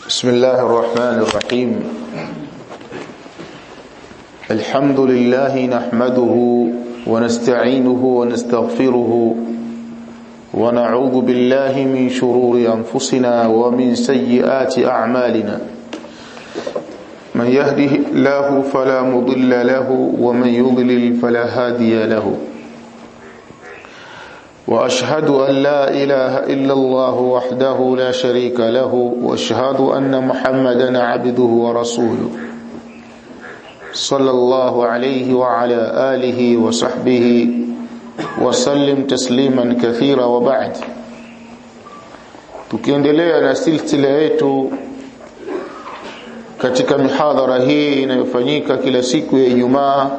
بسم الله الرحمن الرحيم الحمد لله نحمده ونستعينه ونستغفره ونعوذ بالله من شرور أنفسنا ومن سيئات أعمالنا من يهده الله فلا مضل له ومن يضلل فلا هادي له واشهد ان لا اله الا الله وحده لا شريك له واشهد ان محمدا عبده ورسوله صلى الله عليه وعلى اله وصحبه وسلم تسليما كثيرا وبعد tukiendelea na silsila yetu katika mihadhara hii inayofanyika kila siku ya Ijumaa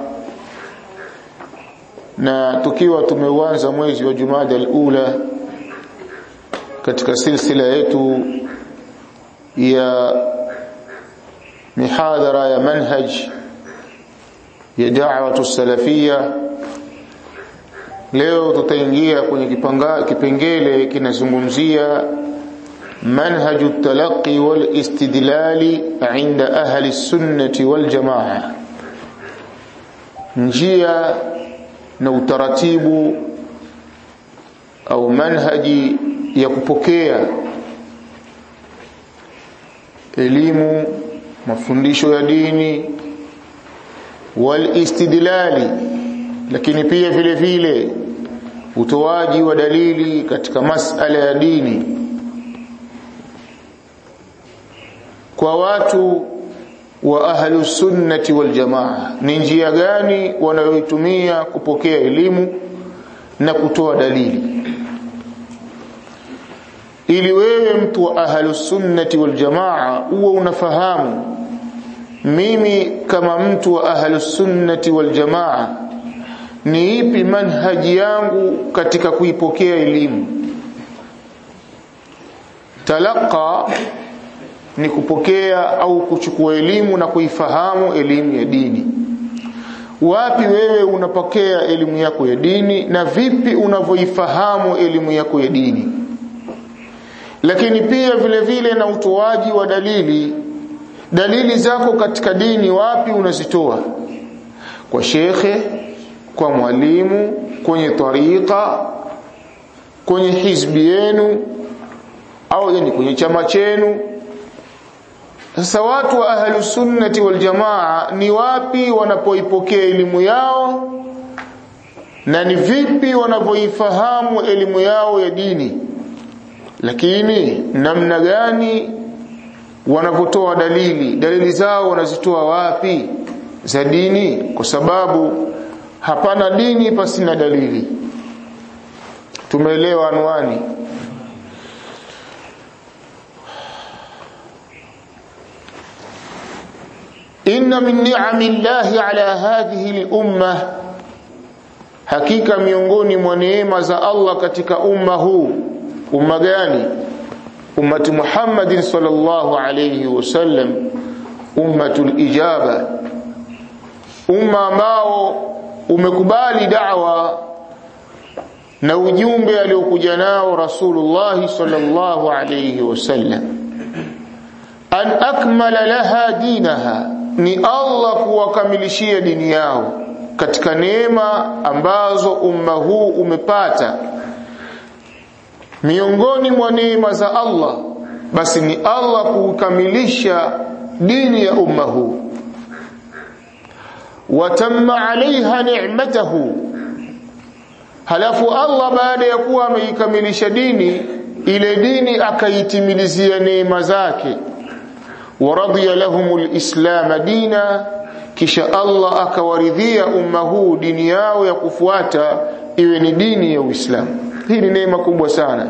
na tukiwa tumeuanza mwezi wa Jumada al-Ula katika silsila yetu ya mihadhara ya manhaj ya da'watu salafia leo tutaingia kwenye kipanga, kipengele kinazungumzia منهج التلقي والاستدلال عند أهل السنة والجماعة njia na utaratibu au manhaji ya kupokea elimu mafundisho ya dini wal istidlali lakini pia vile vile utoaji wa dalili katika masala ya dini kwa watu wa ahlu sunnati wal jamaa ni njia gani wanayoitumia kupokea elimu na kutoa dalili ili wewe mtu wa ahlu sunnati wal jamaa uwe unafahamu mimi kama mtu wa ahlu sunnati wal jamaa ni ipi manhaji yangu katika kuipokea elimu talaqa ni kupokea au kuchukua elimu na kuifahamu elimu ya dini wapi wewe unapokea elimu yako ya dini na vipi unavyoifahamu elimu yako ya dini lakini pia vile vile na utoaji wa dalili dalili zako katika dini wapi unazitoa kwa shekhe kwa mwalimu kwenye tariqa kwenye hizbi yenu au yani kwenye chama chenu sasa watu wa ahlu sunnati wal jamaa ni wapi wanapoipokea elimu yao na ni vipi wanavyoifahamu elimu yao ya dini lakini namna gani wanavyotoa dalili dalili zao wanazitoa wapi za dini kwa sababu hapana dini pasina dalili tumeelewa anwani inna min ni'ami llahi ala hadhihi al-umma hakika miongoni mwa neema za Allah katika umma huu umma gani ummati Muhammadin sallallahu alayhi wasallam ummatul ijaba umma ambao umekubali da'wa na ujumbe aliokuja nao Rasulullah sallallahu alayhi wasallam an akmala laha dinaha ni Allah kuwakamilishia dini yao katika neema ambazo umma huu umepata miongoni mwa neema za Allah basi ni Allah kukamilisha dini ya umma huu watamma alaiha ni'matahu halafu Allah baada ya kuwa ameikamilisha dini ile dini akaitimilizia neema zake ورضي لهم الإسلام دينا kisha Allah akawaridhia umma huu dini yao ya kufuata iwe ni dini ya Uislamu. Hii ni neema kubwa sana.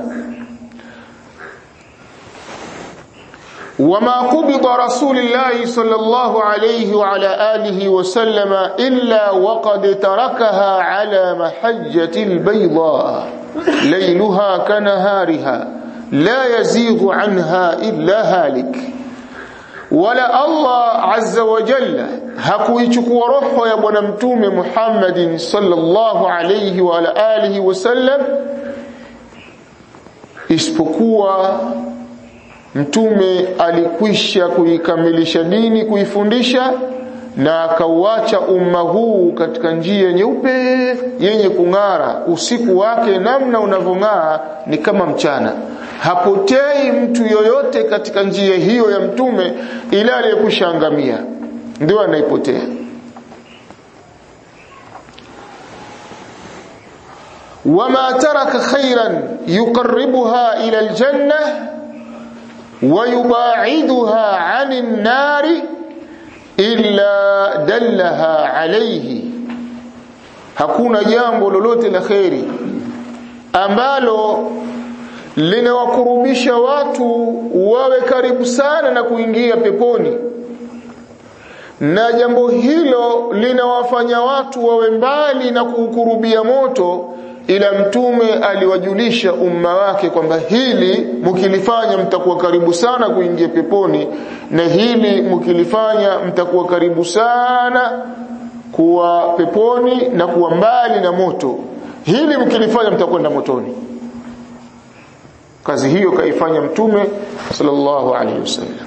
وما قبض رسول الله صلى الله عليه وعلى آله وسلم إلا وقد تركها على محجة البيضاء ليلها كنهارها لا يزيغ عنها إلا هالك wala Allah azza wa jalla hakuichukua roho ya bwana mtume Muhammadin sallallahu alayhi wa ala alihi wasallam isipokuwa mtume alikwisha kuikamilisha dini kuifundisha na akauacha umma huu katika njia nyeupe yenye kung'ara usiku wake namna unavyong'aa ni kama mchana hapotei mtu yoyote katika njia hiyo ya mtume ila aliyekushaangamia ndio anaipotea وما ترك خيرا يقربها إلى الجنة ويباعدها عن النار إلا دلها عليه hakuna jambo lolote la kheri ambalo linawakurubisha watu wawe karibu sana na kuingia peponi na jambo hilo linawafanya watu wawe mbali na kuukurubia moto ila mtume aliwajulisha umma wake kwamba hili mkilifanya mtakuwa karibu sana kuingia peponi na hili mkilifanya mtakuwa karibu sana kuwa peponi na kuwa mbali na moto hili mkilifanya mtakwenda motoni kazi hiyo kaifanya mtume sallallahu alaihi wasallam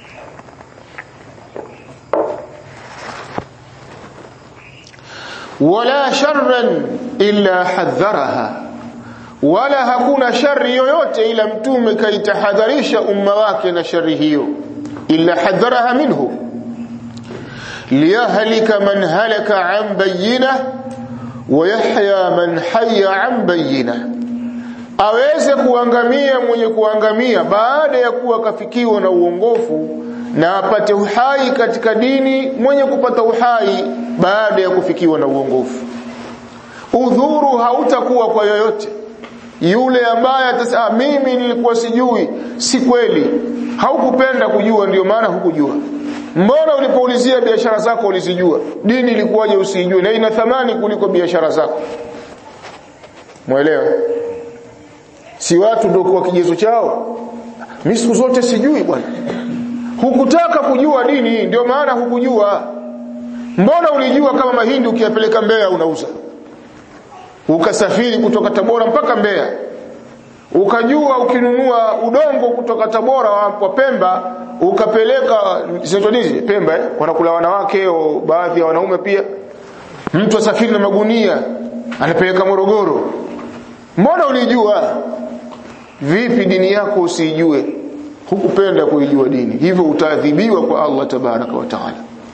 wala sharran illa hadharaha wala hakuna shari yoyote ila mtume kaitahadharisha umma wake na shari hiyo illa hadharaha minhu liyahlika man halaka an bayyina wa yahya man hayya an bayyina aweze kuangamia mwenye kuangamia baada ya kuwa kafikiwa na uongofu na apate uhai katika dini mwenye kupata uhai baada ya kufikiwa na uongofu udhuru hautakuwa kwa yoyote yule ambaye atasema mimi nilikuwa sijui si kweli haukupenda kujua ndio maana hukujua mbona ulipoulizia biashara zako ulizijua dini ilikuwaje usijue na ina thamani kuliko biashara zako mwelewa si watu ndio kwa kigezo chao mimi siku zote sijui bwana hukutaka kujua dini ndio maana hukujua mbona ulijua kama mahindi ukiyapeleka Mbeya unauza ukasafiri kutoka Tabora mpaka Mbeya ukajua ukinunua udongo kutoka Tabora wa Pemba ukapeleka sitonizi Pemba eh? wanakula wanawake au baadhi ya wanaume pia mtu asafiri na magunia anapeleka Morogoro mbona ulijua vipi dini yako usijue hukupenda kuijua dini hivyo utaadhibiwa kwa Allah tabaraka wa taala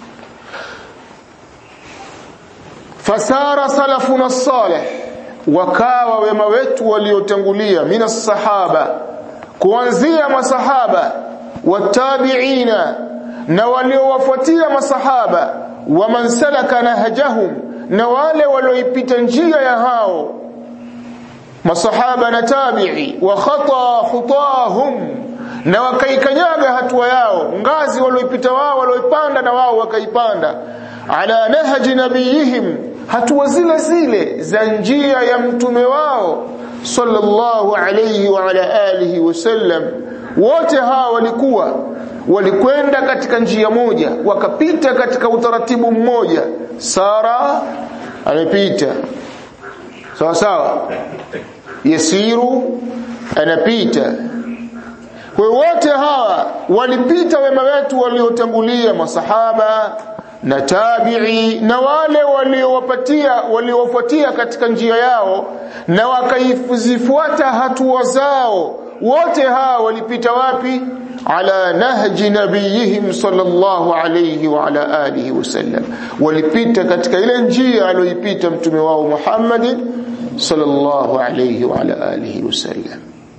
fasara salafuna salih wakawa wema wetu waliotangulia mina sahaba kuanzia masahaba watabiina na waliowafuatia masahaba wa man salaka nahjahum na wale walioipita njia ya hao masahaba na tabi'i wa khata khutahum na wakaikanyaga hatua yao ngazi walioipita wao walioipanda na wao wakaipanda ala nahji nabiyihim hatua zile zile za njia ya mtume wao sallallahu alayhi wa ala alihi wasallam wote hawa walikuwa walikwenda katika njia moja wakapita katika utaratibu mmoja sara amepita sawa sawa yasiru anapita kwa wote hawa walipita wema wetu waliotangulia masahaba na tabi'i na wale waliowapatia waliowafuatia katika njia yao na wakaifuata hatua zao wote hawa walipita wapi ala nahji nabiyihim sallallahu alayhi wa ala alihi wasallam walipita katika ile njia aliyoipita mtume wao Muhammad sallallahu alayhi wa ala alihi wasallam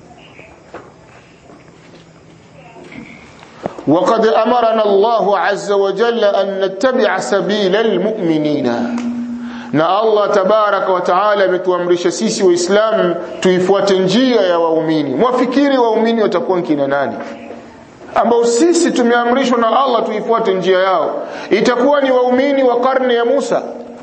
وقد أمرنا الله عز وجل أن نتبع سبيل المؤمنين na Allah tabaraka wa taala ametuamrisha sisi waislamu tuifuate njia ya waumini mwafikiri waumini watakuwa kina nani ambao sisi tumeamrishwa na Allah tuifuate njia yao itakuwa ni waumini wa karne ya Musa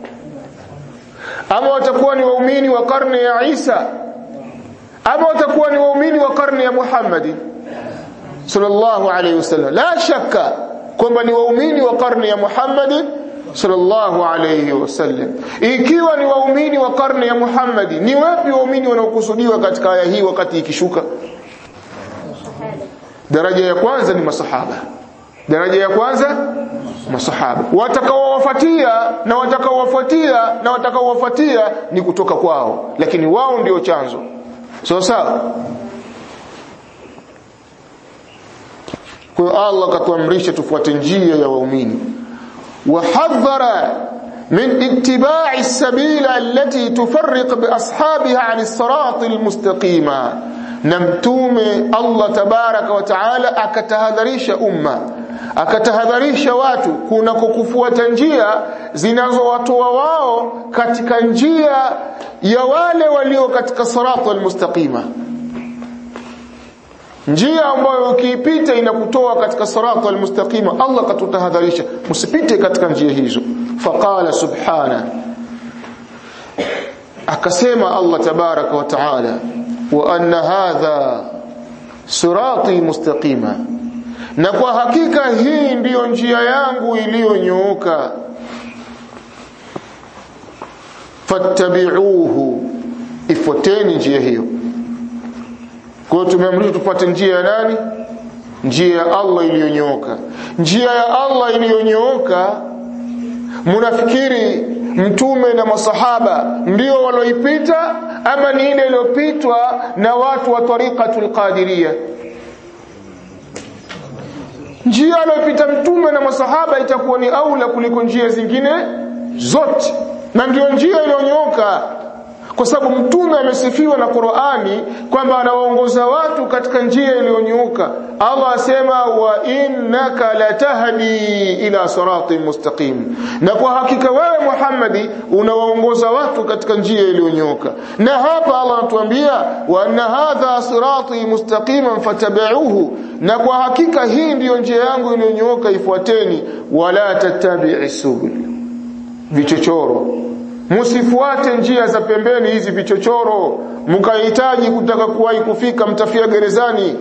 ama watakuwa ni waumini wa karne ya Isa ama watakuwa ni waumini wa karne ya Muhammad sallallahu alayhi wasallam la shakka kwamba ni waumini wa karne ya Muhammad sallallahu alayhi wasallam ikiwa ni waumini wa karne ya Muhammad ni wapi waumini wanaokusudiwa katika aya hii wakati ikishuka daraja ya kwanza ni masahaba daraja ya kwanza masahaba watakaowafuatia na watakaowafuatia na watakaowafuatia ni kutoka kwao lakini wao ndio chanzo sawa sawa kwa Allah katuamrisha tufuate njia ya waumini wahadhara من اتباع السبيل التي تفرق بأصحابها عن الصراط المستقيم نمتوم الله تبارك وتعالى akatahadharisha umma akatahadharisha watu kuna kukufuata njia zinazowatoa wao katika njia ya wale walio katika sirata almustaqima njia ambayo ukiipita inakutoa katika sirata almustaqima Allah katutahadharisha msipite katika njia hizo faqala subhana akasema Allah tabaraka wa taala wa anna hadha sirati mustaqima na kwa hakika hii ndiyo njia yangu iliyonyooka fattabi'uhu ifuateni njia hiyo kwa hiyo tumeamrishwa tupate njia ya nani njia ya Allah iliyonyooka njia ya Allah iliyonyooka munafikiri mtume na masahaba ndio waloipita ama ni ile iliyopitwa na watu wa tariqatul qadiria njia aliyopita mtume na masahaba itakuwa ni aula kuliko njia zingine zote na ndio njia iliyonyooka kwa sababu mtume amesifiwa na Qur'ani kwamba anawaongoza watu katika njia iliyonyooka Allah asema wa innaka latahdi ila siratin mustaqim na kwa hakika wewe Muhammadi unawaongoza watu katika njia iliyonyooka na hapa Allah anatuambia wa anna hadha sirati mustaqiman fatabi'uhu na kwa hakika hii ndiyo njia yangu iliyonyooka ifuateni wala tattabi'i subul vichochoro msifuate njia za pembeni hizi vichochoro mkahitaji kutaka kuwahi kufika mtafia gerezani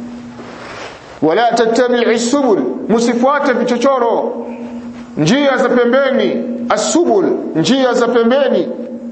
wala tattabi'i subul msifuate vichochoro njia za pembeni asubul njia za pembeni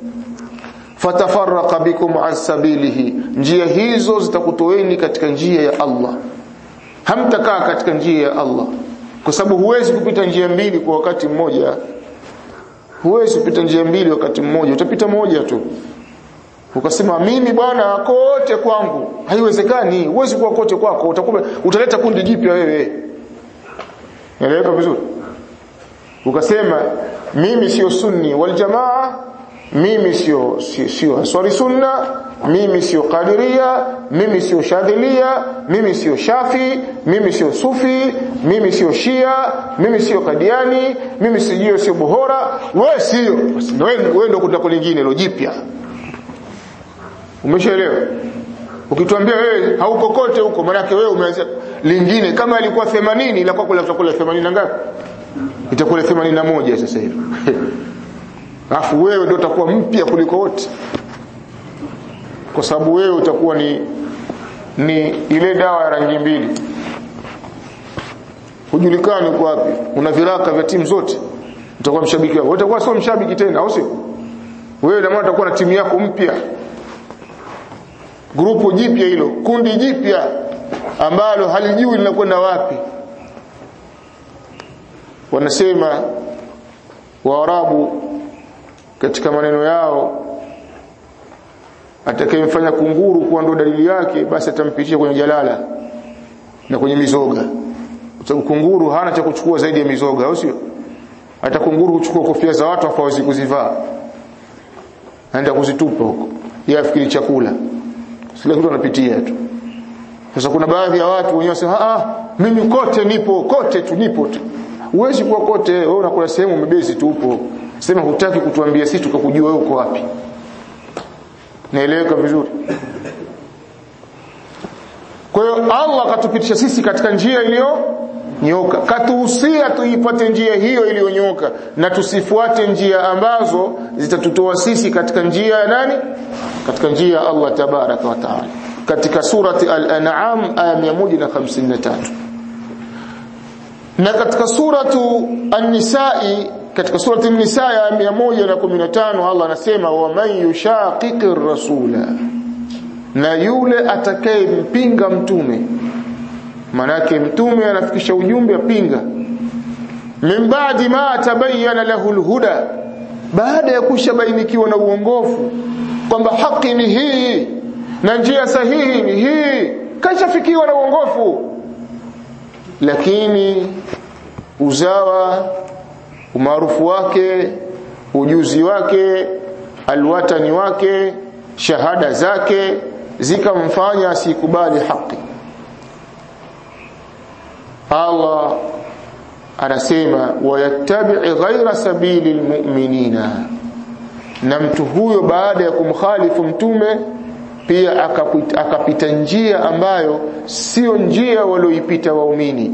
fatafarraqa bikum an sabilihi njia hizo zitakutoeni katika njia ya Allah hamtakaa katika njia ya Allah kwa sababu huwezi kupita njia mbili kwa wakati mmoja huwezi kupita njia mbili wakati mmoja utapita moja tu ukasema mimi bwana kote kwangu haiwezekani huwezi kuwa kote kwako utakuwa utaleta kundi jipya wewe naeleweka vizuri ukasema mimi sio sunni wal jamaa mimi sio sio, sio swali sunna mimi sio qadiria mimi sio shadhilia mimi sio shafi mimi sio sufi mimi sio shia mimi sio kadiani mimi sijio sio bohora wewe sio wewe ndio kutako lingine lo jipya umeshaelewa ukituambia wewe hauko kote huko maana wewe umeanza lingine kama ilikuwa 80 ila kwako itakuwa 80 na ngapi itakuwa 81 sasa hivi alafu wewe ndio utakuwa mpya kuliko wote kwa sababu wewe utakuwa ni ni ile dawa ya rangi mbili hujulikani uko wapi una viraka vya timu zote utakuwa mshabiki wao utakuwa sio mshabiki tena au sio wewe na maana utakuwa na timu yako mpya grupu jipya hilo kundi jipya ambalo halijui linakwenda wapi wanasema waarabu katika maneno yao atakayemfanya kunguru kuwa ndo dalili yake basi atampitisha kwenye jalala na kwenye mizoga kwa sababu kunguru hana cha kuchukua zaidi ya mizoga au sio hata kunguru kuchukua kofia za watu hawezi kuzivaa anaenda kuzitupa huko yeye afikiri chakula sile kitu anapitia tu sasa kuna baadhi ya watu wenyewe wasema ah mimi kote nipo kote tu nipo tu huwezi kuwa kote wewe unakula sehemu umebezi tu upo sema hutaki kutuambia sisi tukakujua wewe uko wapi naeleweka vizuri kwa hiyo Allah akatupitisha sisi katika njia iliyo nyoka katuhusia tuipate njia hiyo iliyonyoka na tusifuate njia ambazo zitatutoa sisi katika njia ya nani katika njia ya Allah tabaraka wa taala katika surati al-an'am aya 153 na katika suratu an-nisa'i katika surati an-nisa ya 115 Allah anasema wa man yushaqiqir rasula na yule atakayempinga mtume manake mtume anafikisha ujumbe apinga min ba'di ma tabayyana lahu alhuda baada ya kushabainikiwa na uongofu kwamba haki ni hii na njia sahihi ni hii kashafikiwa na uongofu lakini uzawa umaarufu wake ujuzi wake alwatani wake shahada zake zikamfanya asikubali haki Allah anasema wayattabi ghaira sabili almu'minina na mtu huyo baada ya kumkhalifu mtume pia akapita, akapita njia ambayo sio njia walioipita waumini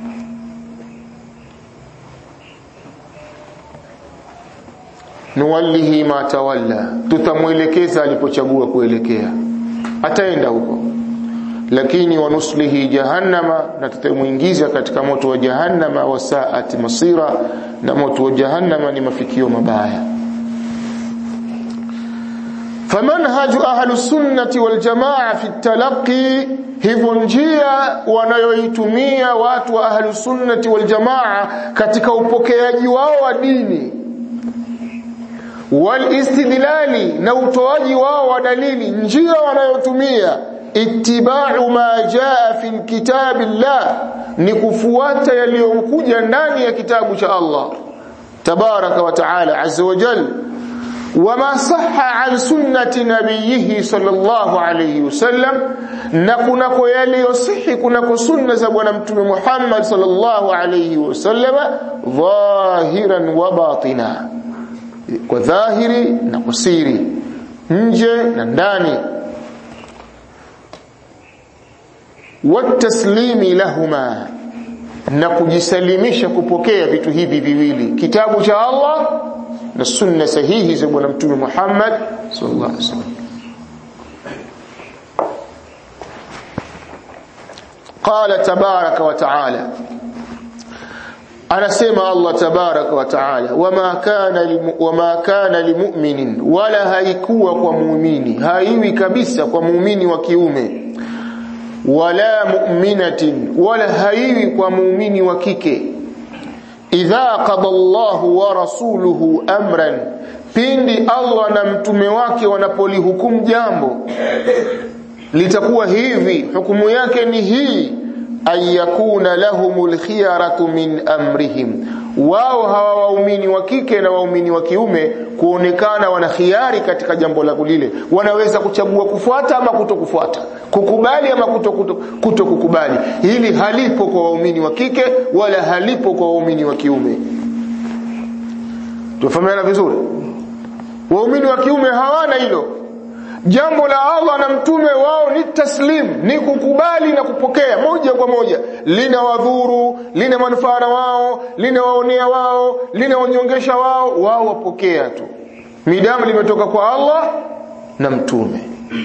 nuwallihi ma tawalla tutamwelekeza alipochagua kuelekea ataenda huko lakini wanuslihi jahannama na tutamuingiza katika moto wa jahannama wa saati masira na moto wa jahannama ni mafikio mabaya famanhaju ahlu sunnati wal jamaa fi talaqi hivyo njia wanayoitumia watu wa ahlu sunnati wal jamaa katika upokeaji wao wa dini wal istidlali na utoaji wao wa dalili njia wanayotumia ittiba'u ma jaa fi kitabillah ni kufuata yaliyokuja ndani ya kitabu cha Allah tabaraka wa taala azza wa jalla wama sahha an sunnati nabiyhi sallallahu alayhi wasallam na kunako yaliyosihi kunako sunna za bwana mtume Muhammad sallallahu alayhi wasallam dhahiran wa batina kwa dhahiri na kwa siri nje na ndani wataslimi lahuma na kujisalimisha kupokea vitu hivi viwili kitabu cha Allah na sunna sahihi za bwana mtume Muhammad sallallahu alaihi wasallam قال تبارك وتعالى anasema Allah tabaraka wa taala wama kana limu, wama kana limu'minin wala haikuwa kwa muumini haiwi kabisa kwa muumini wa kiume wala mu'minatin wala haiwi kwa muumini wa kike idha qada Allahu wa rasuluhu amran pindi Allah na mtume wake wanapolihukumu jambo litakuwa hivi hukumu yake ni hii ayakuna lahumul khiyaratu min amrihim wao hawa waumini wa kike na waumini wa kiume kuonekana wana khiari katika jambo la lile wanaweza kuchagua kufuata ama kutokufuata kukubali ama kuto, kuto, kuto kukubali hili halipo kwa waumini wa kike wala halipo kwa waumini wa kiume tufahamiana vizuri waumini wa kiume hawana hilo jambo la Allah na mtume wao ni taslim ni kukubali na kupokea moja kwa moja lina wadhuru lina manufaa na wao lina waonea wao lina wanyongesha wao wao wapokea tu midamu limetoka kwa Allah na mtume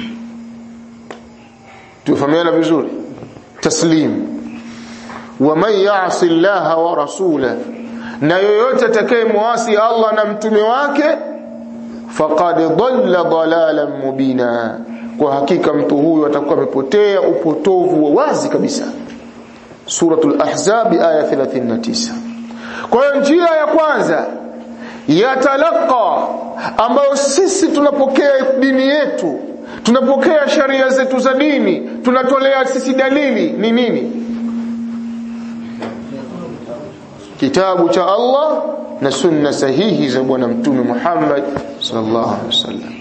tufahamiana vizuri taslim wa man ya'si Allah wa rasula na yoyote atakayemwasi Allah na mtume wake faqad dhalla dhalalan mubina kwa hakika mtu huyu atakuwa amepotea upotovu wa wazi kabisa suratul ahzab aya 39 kwa hiyo njia ya kwanza ya talaqa ambayo sisi tunapokea dini yetu tunapokea sharia zetu za dini tunatolea sisi dalili ni nini kitabu cha Allah na sunna sahihi za bwana mtume Muhammad sallallahu alaihi wasallam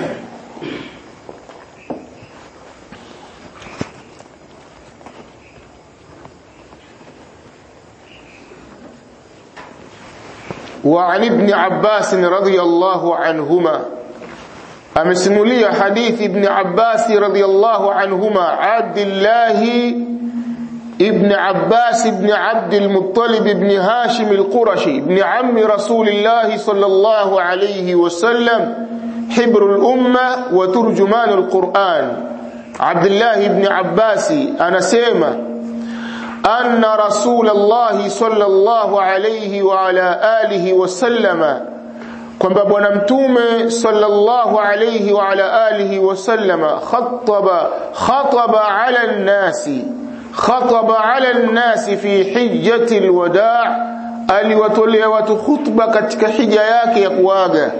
وعن ابن عباس رضي الله عنهما أمسمولي حديث ابن عباس رضي الله عنهما عبد الله ابن عباس بن عبد المطلب بن هاشم القرشي بن عم رسول الله صلى الله عليه وسلم حبر الأمة وترجمان القرآن عبد الله بن عباس أنا سيما أن رسول الله صلى الله عليه وعلى آله وسلم kwamba bwana mtume sallallahu alayhi wa ala alihi wasallama khataba khataba ala nnasi khataba ala nnasi fi hijjati alwadaa aliwatolea watu khutba katika hija yake ya kuaga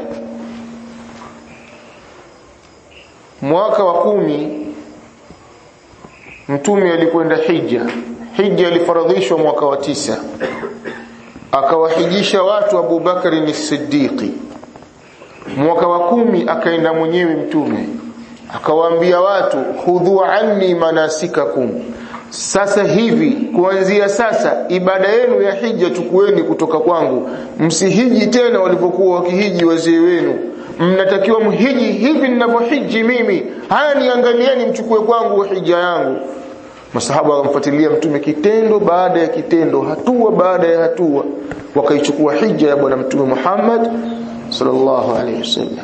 mwaka wa kumi mtume alikwenda hija hija ilifaradhishwa mwaka wa tisa akawahijisha watu Abu Bakari ni Siddiqi mwaka wa kumi akaenda mwenyewe mtume akawaambia watu khudhu anni manasikakum sasa hivi kuanzia sasa ibada yenu ya hija chukueni kutoka kwangu msihiji tena walivyokuwa wakihiji wazee wenu mnatakiwa mhiji hivi ninavyohiji mimi haya niangalieni mchukue kwangu hija yangu masahaba wakamfuatilia mtume kitendo baada ya kitendo hatua baada ya hatua wakaichukua hija ya bwana mtume Muhammad sallallahu alaihi wasallam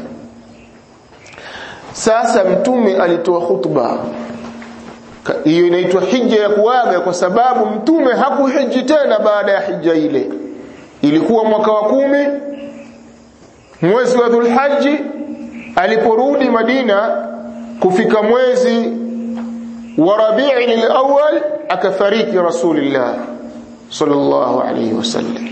sasa mtume alitoa khutba hiyo inaitwa hija ya kuaga kwa sababu mtume hakuhiji tena baada ya hija ile ilikuwa mwaka wa kumi mwezi wa dhulhaji aliporudi madina kufika mwezi wa rabi'i al-awwal akafariki rasulullah sallallahu alayhi wasallam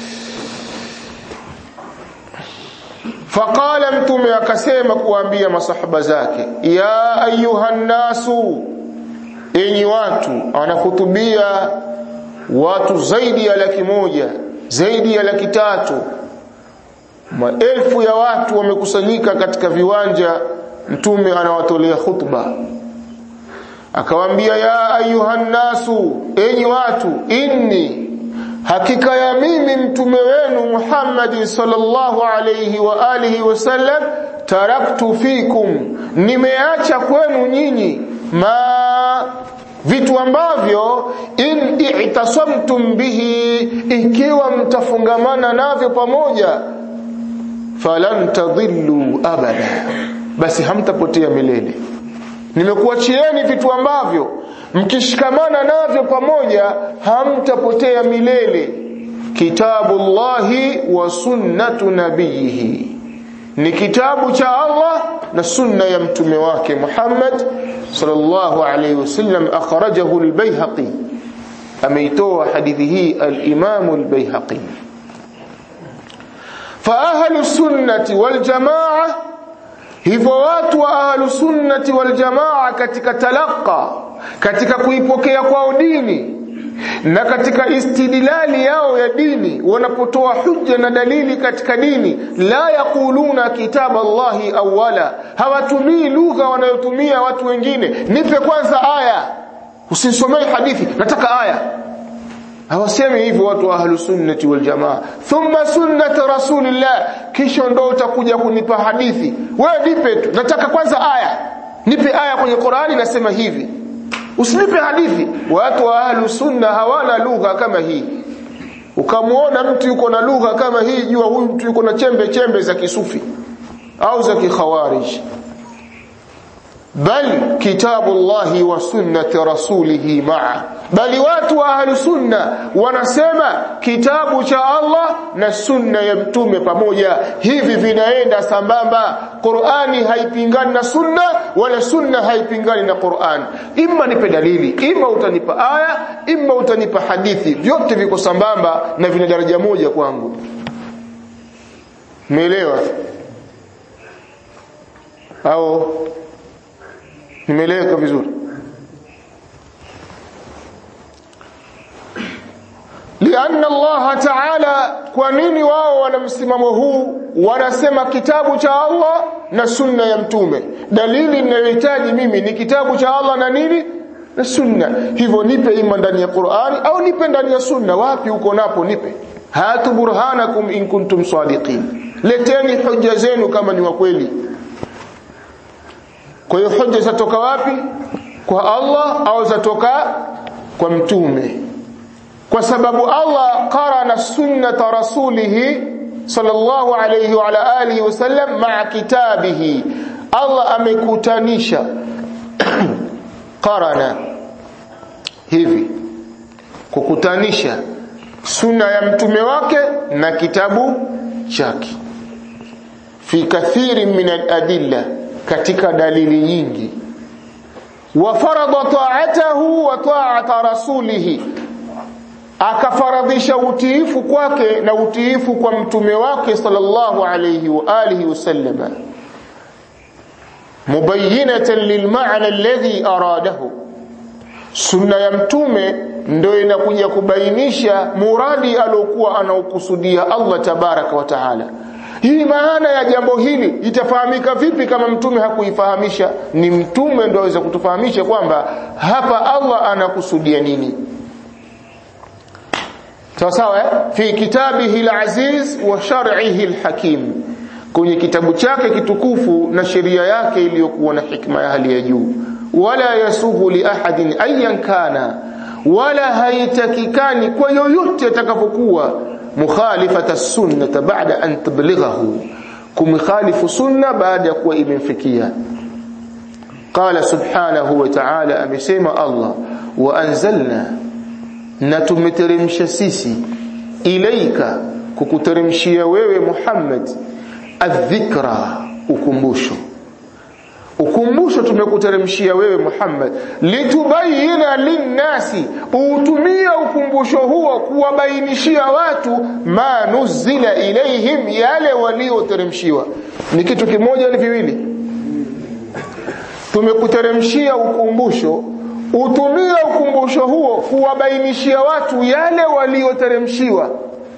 faqala mtume akasema kuambia masahaba zake ya ayuha nasu enyi watu anahutubia watu zaidi ya laki moja zaidi ya laki tatu maelfu ya watu wamekusanyika katika viwanja mtume anawatolea khutba akawaambia ya ayuhan nasu enyi watu inni hakika ya mimi mtume wenu Muhammad sallallahu alayhi wa alihi wasallam taraktu fikum nimeacha kwenu nyinyi ma vitu ambavyo in i'tasamtum bihi ikiwa mtafungamana navyo pamoja falan tadhillu abada basi hamtapotea milele nimekuachieni vitu ambavyo mkishikamana navyo pamoja hamtapotea milele kitabullahi wa sunnatu nabiyihi ni kitabu cha Allah na sunna ya mtume wake Muhammad sallallahu alayhi wasallam akhrajahu al-Baihaqi ameitoa hadithi hii al-Imam al-Baihaqi fa ahlu sunnati wal jamaa hivyo watu wa ahlu sunnati wal jamaa katika talaqa katika kuipokea kwao dini na katika istidlali yao ya dini wanapotoa hujja na dalili katika dini la yaquluna kitab Allahi awwala hawatumii lugha wanayotumia watu wengine nipe kwanza aya usinisomee hadithi nataka aya hawasemi hivyo watu wa ahlu sunnati wal jamaa thumma sunnat rasulillah kisha ndo utakuja kunipa hadithi wewe nipe tu nataka kwanza aya nipe aya kwenye Qur'ani nasema hivi usinipe hadithi watu wa ahlu sunna hawana lugha kama hii ukamwona mtu yuko na lugha kama hii jua huyu mtu yuko na chembe chembe za kisufi au za kikhawarij bal kitabullahi wa sunnati rasulihi maa bali watu wa ahlu sunna wanasema kitabu cha Allah na sunna ya mtume pamoja hivi vinaenda sambamba Qur'ani haipingani na sunna wala sunna haipingani na Qur'an imma nipe dalili imma utanipa aya imma utanipa hadithi vyote viko sambamba na vina daraja moja kwangu umeelewa au nimeeleweka vizuri lianna Allah ta'ala kwa nini wao wana msimamo huu wanasema kitabu cha Allah na sunna ya mtume dalili ninayohitaji mimi ni kitabu cha Allah na nini na sunna hivyo nipe ima ndani ya Qur'ani au nipe ndani ya sunna wapi uko napo nipe hatu burhanakum in kuntum sadiqin leteni hoja zenu kama ni wa kweli kwa hiyo hoja zatoka wapi kwa Allah au zatoka kwa mtume kwa sababu Allah qarana sunnata rasulihi sallallahu alayhi wa ala alihi wasallam ma'a kitabihi Allah amekutanisha qarana hivi kukutanisha sunna ya mtume wake na kitabu chake fi kathiri min al-adilla katika dalili nyingi wa farada ta'atahu wa ta'ata rasulihi akafaradhisha utiifu kwake na utiifu kwa mtume wake sallallahu alayhi wa alihi wasallama mubayyinatan lilma'na alladhi aradahu sunna ya mtume ndio inakuja kubainisha muradi aliokuwa anaokusudia Allah tabaraka wa taala hii maana ya jambo hili itafahamika vipi kama mtume hakuifahamisha ni mtume ndio aweza kutufahamisha kwamba hapa Allah anakusudia nini sawa sawa eh? fi kitabihi alaziz wa shar'ihi alhakim kwenye kitabu chake kitukufu na sheria yake iliyokuwa na hikma ya hali ya juu wala yasuhu li ahadin ayan kana wala haitakikani kwa yoyote atakapokuwa mukhalifata sunnata baada an tablighahu kumkhalifu sunna baada ya kuwa imemfikia qala subhanahu wa ta'ala amesema Allah wa anzalna na tumeteremsha sisi ilaika kukuteremshia wewe Muhammad adhikra ukumbusho ukumbusho tumekuteremshia wewe Muhammad litubayina linnasi utumie ukumbusho huo kuwabainishia watu ma nuzila ilaihim yale walioteremshiwa ni kitu kimoja ni viwili tumekuteremshia ukumbusho utumie ukumbusho huo kuwabainishia watu yale walioteremshiwa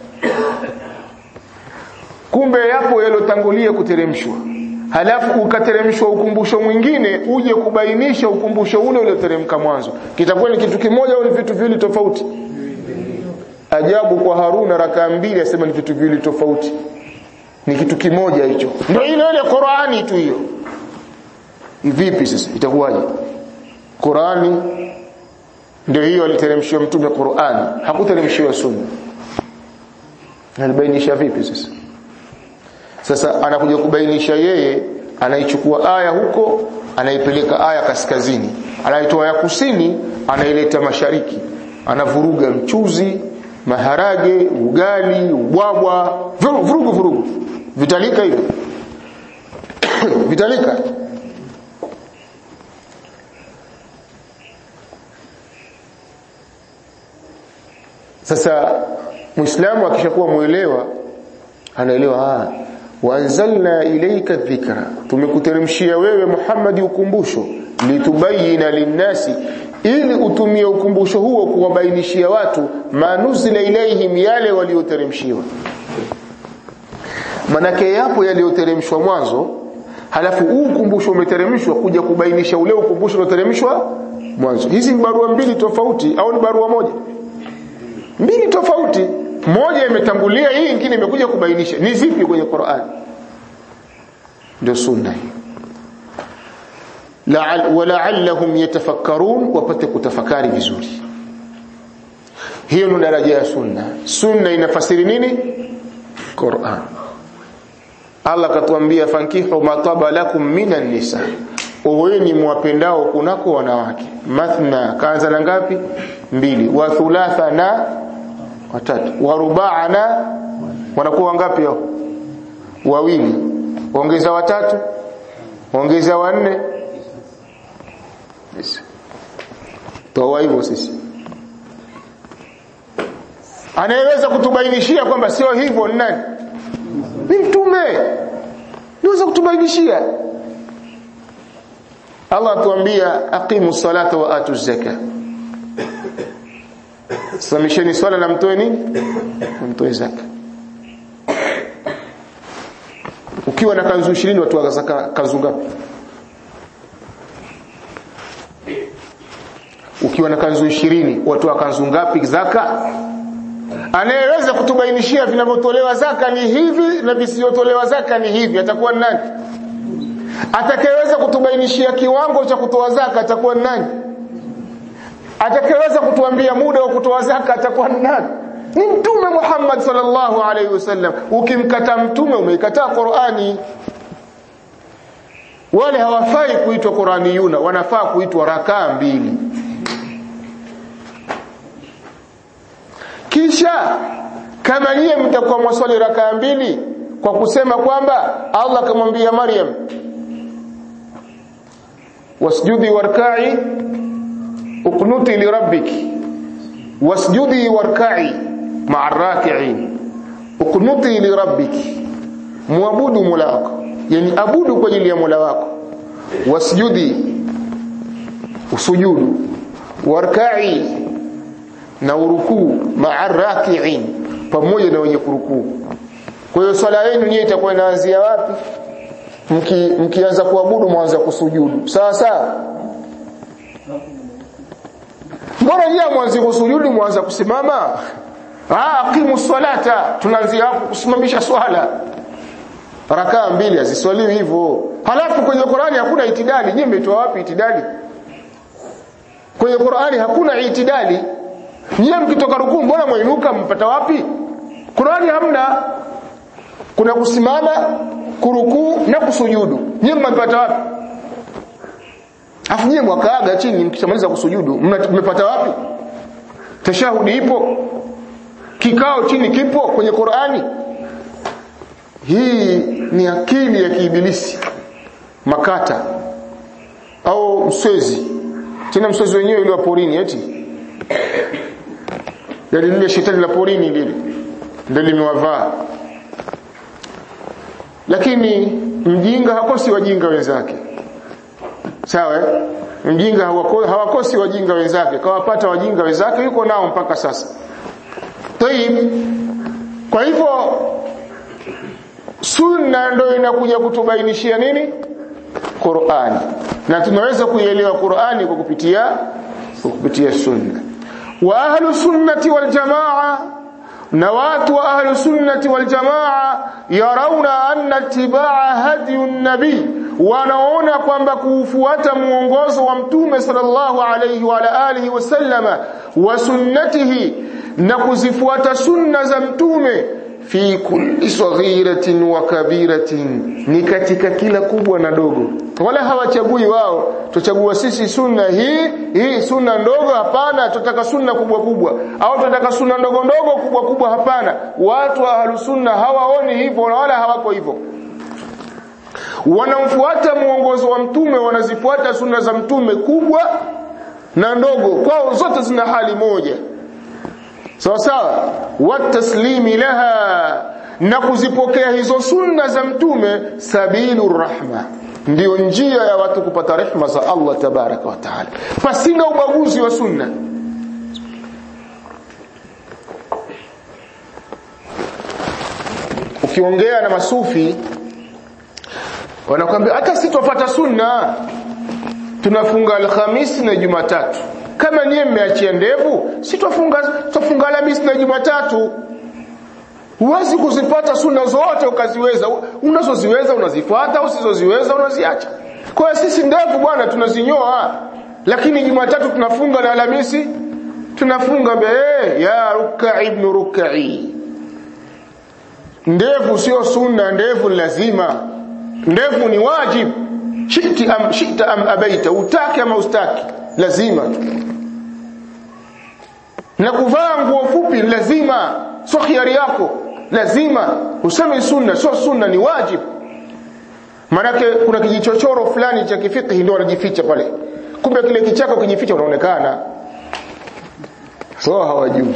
kumbe yapo yalotangulia kuteremshwa halafu ukateremshwa ukumbusho mwingine uje kubainisha ukumbusho ule ulioteremka mwanzo kitakuwa ni kitu kimoja au ni vitu viwili tofauti ajabu kwa Haruna rakaa mbili asema ni vitu viwili tofauti ni kitu kimoja hicho ndio ile ile Qur'ani tu hiyo vipi sasa itakuwaje Qur'ani ndio hiyo aliteremshiwa mtume Qur'ani hakuteremshiwa sunna alibainisha vipi sasa sasa anakuja kubainisha yeye anaichukua aya huko anaipeleka aya kaskazini anaitoa ya kusini anaileta mashariki anavuruga mchuzi maharage ugali ubwabwa vurugu vurugu, vurugu. vitalika hivyo vitalika sasa muislamu akishakuwa muelewa anaelewa ah waanzalna ilayka dhikra tumekuteremshia wewe Muhammad ukumbusho litubayina linnasi ili utumie ukumbusho huo kuwabainishia watu manuzila ilaihim yale walioteremshiwa manake yapo yaliyoteremshwa mwanzo halafu huu ukumbusho umeteremshwa kuja kubainisha ule ukumbusho ulioteremshwa mwanzo hizi ni barua mbili tofauti au ni barua moja mbili tofauti moja imetangulia hii nyingine imekuja kubainisha ni zipi kwenye Qur'an ndio sunna hii wala'allahum yatafakkarun wapate kutafakari vizuri hiyo ni daraja ya sunna sunna inafasiri nini Qur'an Allah katuambia fankihu mataba lakum minan nisa oweni mwapendao kunako wanawake mathna kaanza na ngapi mbili wa thulatha na watatu wa rubaa na wanakuwa wangapi hao wawili ongeza watatu ongeza wanne yes. toa hivyo sisi anayeweza kutubainishia kwamba sio hivyo ni nani ni mtume niweza kutubainishia Allah atuambia aqimu salata wa atu zaka simamisheni swala na mtoe nini mtoe zaka ukiwa na kanzu 20 watu wa zaka kanzu ngapi ukiwa na kanzu 20 watu wa kanzu ngapi zaka anayeweza kutubainishia vinavyotolewa zaka ni hivi na visivyotolewa zaka ni hivi atakuwa nani atakayeweza kutubainishia kiwango cha kutoa zaka atakuwa nani atakayeweza kutuambia muda wa kutoa zaka atakuwa nani ni mtume Muhammad sallallahu alaihi wasallam ukimkataa mtume umeikataa Qur'ani wale hawafai kuitwa Qur'aniyuna wanafaa kuitwa rakaa mbili kisha kama nyie mtakuwa mwaswali rakaa mbili kwa kusema kwamba Allah akamwambia Maryam wasjudi warka'i uqnuti li rabbiki wasjudi warka'i ma'a raki'in uqnuti li rabbiki muabudu mola wako yani abudu kwa ajili ya mola wako wasjudi usujudu warka'i na urukuu ma'a raki'in pamoja na wenye kurukuu kwa hiyo swala yenu nyie itakuwa inaanzia wapi mki mkianza kuabudu mwanza kusujudu sawa sawa mbona nyie mwanzi kusujudu mwanza kusimama ah aqimu salata tunaanzia hapo kusimamisha swala rakaa mbili haziswaliwi hivyo halafu kwenye Qur'ani hakuna itidali nyie mmetoa wapi itidali kwenye Qur'ani hakuna itidali nyie mkitoka rukuu mbona mwainuka mpata wapi Qur'ani hamna kuna kusimama kurukuu na kusujudu nyie mmepata wapi afu nyie mwakaaga chini mkishamaliza kusujudu mmepata wapi tashahudi ipo kikao chini kipo kwenye Qur'ani hii ni akili ya kiibilisi makata au mswezi tena mswezi wenyewe ile wa porini eti yale lile shetani la porini lile ndio limewavaa lakini mjinga hakosi wajinga wenzake sawa eh? mjinga hawakosi wajinga wenzake kawapata wajinga wenzake yuko nao mpaka sasa Taib. kwa hivyo sunna ndio inakuja kutubainishia nini Qur'ani na tunaweza kuielewa Qur'ani kwa kupitia kwa kupitia sunna wa ahlu sunnati wal jamaa na watu wa ahlu sunnati wal jamaa yarauna anna tibaa hadi nabii wanaona kwamba kufuata muongozo wa mtume sallallahu alayhi wa alihi wasallama wa sunnatihi na kuzifuata sunna za mtume fi kulli saghiratin wa kabiratin ni katika kila kubwa na dogo wala hawachagui wao tuchagua sisi sunna hii hii sunna ndogo hapana tutaka sunna kubwa kubwa au tutaka sunna ndogo ndogo kubwa kubwa hapana watu wa ahlus sunna hawaoni hivyo wala hawako hivyo wanamfuata muongozo wa mtume wanazifuata sunna za mtume kubwa na ndogo kwao zote zina hali moja sawa sawa wataslimi laha na kuzipokea hizo sunna za mtume sabilu rahma ndiyo njia ya watu kupata rehma za Allah tabaraka wa taala pasina ubaguzi wa sunna ukiongea na masufi wanakuambia hata sitofuata sunna tunafunga alhamisi na jumatatu kama niye mmeachia ndevu sitofunga tofunga alhamisi na jumatatu huwezi kuzipata sunna zote ukaziweza unazoziweza unazifuata usizoziweza unaziacha kwa hiyo sisi ndevu bwana tunazinyoa lakini jumatatu tunafunga na alhamisi tunafunga be ya ruka ibn rukai ndevu sio sunna ndevu lazima ndevu ni wajib shiti am shita am abaita utake ama ustaki lazima na kuvaa nguo fupi lazima sio khiari yako lazima useme sunna sio sunna ni wajib manake kuna kijichochoro fulani cha kifiqhi ndio wanajificha pale kumbe kile kichako kijificha unaonekana so hawajui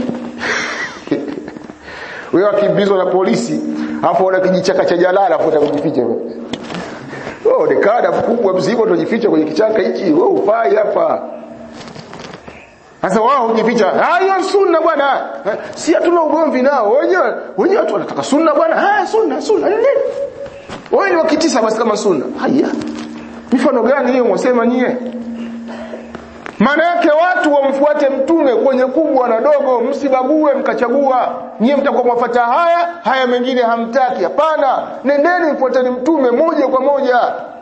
wewe akimbizwa na polisi hapo una kijichaka cha jalala hapo utakujificha wewe ni kada mkubwa mzima utajificha kwenye kichaka hichi wewe ufai hapa sasa wao hujificha hayo sunna bwana si hatuna ugomvi nao wenyewe wenyewe watu wanataka sunna bwana ah sunna sunna nini wewe ni wakitisa basi kama sunna haya mifano gani hiyo mwasema nyie maana yake watu wamfuate mtume kwenye kubwa na dogo msibague mkachagua nyie mtakuwa mwafuata haya haya mengine hamtaki hapana nendeni mfuateni mtume moja kwa moja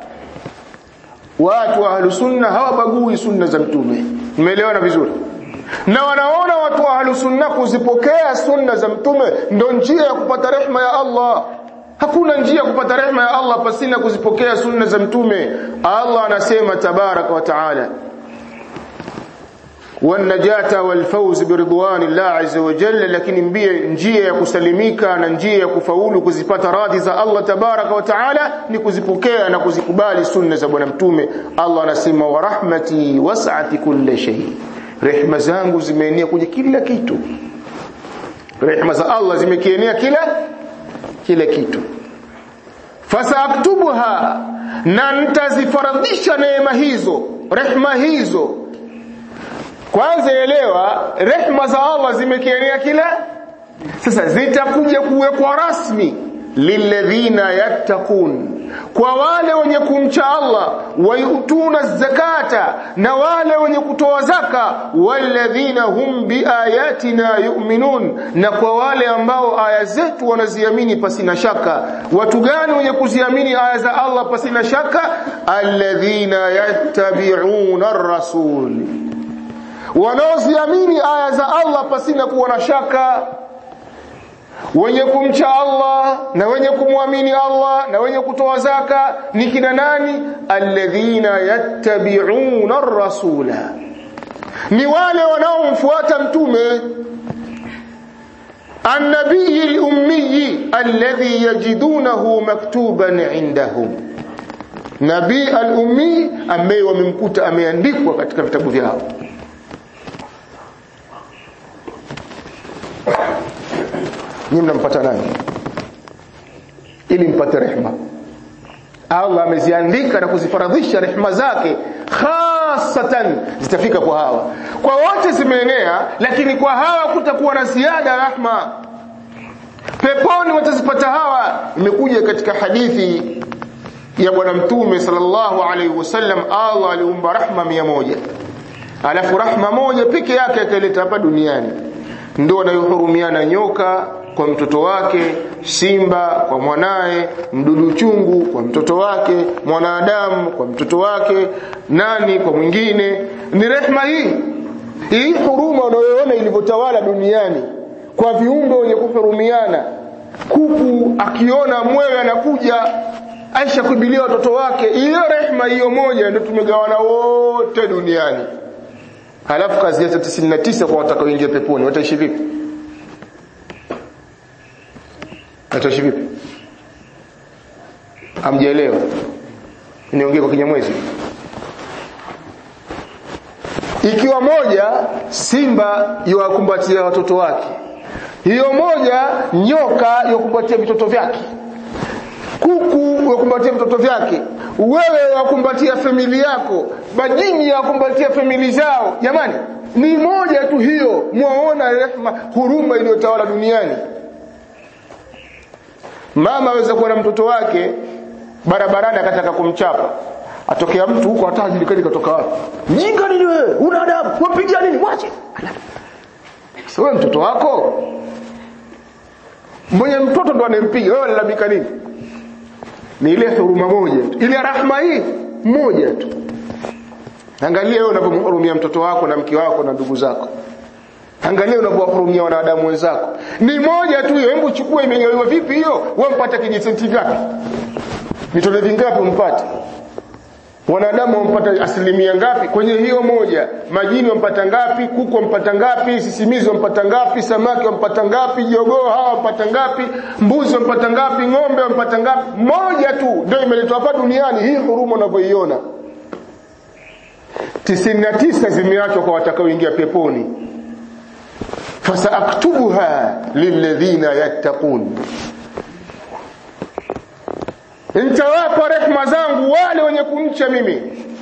watu wa ahlus sunna hawabagui sunna za mtume umeelewana vizuri na wanaona watu wa ahlus sunna kuzipokea sunna za mtume ndo njia ya kupata rehma ya Allah hakuna njia ya kupata rehma ya Allah pasina kuzipokea sunna za mtume Allah anasema tabaraka wa taala wanajata walfawz biridwanillah azza wa jalla lakini mbie njia ya kusalimika na njia ya kufaulu kuzipata radhi za Allah tabaraka wa taala ni kuzipokea na kuzikubali sunna za bwana mtume Allah anasema wa rahmati was'at kulli shay rehma zangu zimeenea kwenye kila kitu rehma za Allah zimekienea kila kila kitu fasaaktubuha na nitazifaradhisha neema hizo rehma hizo kwanza elewa rehma za Allah zimekienea kila sasa zitakuja kuwekwa rasmi lilladhina yattaqun kwa wale wenye kumcha Allah wayutuna zakata na wale wenye kutoa zaka walladhina hum biayatina yu'minun na kwa wale ambao aya zetu wanaziamini pasina shaka watu gani wenye kuziamini aya za Allah pasina shaka alladhina yattabi'una ar-rasul wanaoziamini aya za Allah pasina kuwa na shaka wenye kumcha Allah na wenye kumwamini Allah na wenye kutoa zaka ni kina nani alladhina yattabi'una ar-rasula ni wale wanaomfuata mtume النبي الأمي الذي يجدونه مكتوبا عندهم nabii al-ummi ambaye wamemkuta ameandikwa katika vitabu vyao nyinyi mnampata nani ili mpate rehma Allah ameziandika na kuzifaradhisha rehma zake hasatan zitafika kwa hawa kwa wote zimeenea lakini kwa hawa kutakuwa na ziada rahma peponi watazipata hawa imekuja katika hadithi ya bwana mtume sallallahu alaihi wasallam Allah aliumba rahma mia moja alafu rahma moja peke yake akaleta hapa duniani ndio anayohurumiana nyoka kwa mtoto wake simba kwa mwanaye mdudu chungu kwa mtoto wake mwanadamu kwa mtoto wake nani kwa mwingine ni rehma hii hii huruma unayoona ilivyotawala duniani kwa viumbe wenye kuhurumiana kuku akiona mwewe anakuja aisha kubilia watoto wake hiyo rehma hiyo moja ndio tumegawana wote duniani halafu kazi yake 99 kwa watakaoingia peponi wataishi vipi wataishi vipi amjaelewa niongee kwa kinyamwezi ikiwa moja simba yuwakumbatia watoto wake hiyo moja nyoka yuwakumbatia vitoto vyake kuku wakumbatia vitoto vyake wewe wakumbatia famili yako majini wakumbatia famili zao jamani ni moja tu hiyo mwaona rehma huruma iliyotawala duniani mama aweza kuwa na mtoto wake barabarani akataka kumchapa atokea mtu huko hata hajulikani katoka wapi mjinga nini wewe una adabu wapigia nini mwache sasa wewe mtoto wako mwenye mtoto ndo anempiga wewe unalalamika nini ni ile huruma moja tu ile rahma hii moja tu angalia wewe unapomhurumia mtoto wako na mke wako na ndugu zako angalia unapowahurumia wanadamu wenzako ni moja tu hiyo hebu chukua imegawiwa vipi hiyo wewe mpata kijisenti ngapi vitole vingapi umpate wanadamu wampata asilimia ngapi kwenye hiyo moja majini wampata ngapi kuku wampata ngapi sisimizi wampata ngapi samaki wampata ngapi jogoo hawa wampata ngapi mbuzi wampata ngapi ng'ombe wampata ngapi moja tu ndio imeletwa hapa duniani hii huruma unavyoiona tisini na tisa zimeachwa kwa watakaoingia peponi fasaaktubuha lilladhina yattaqun nitawapa rehma zangu wale wenye kumcha mimi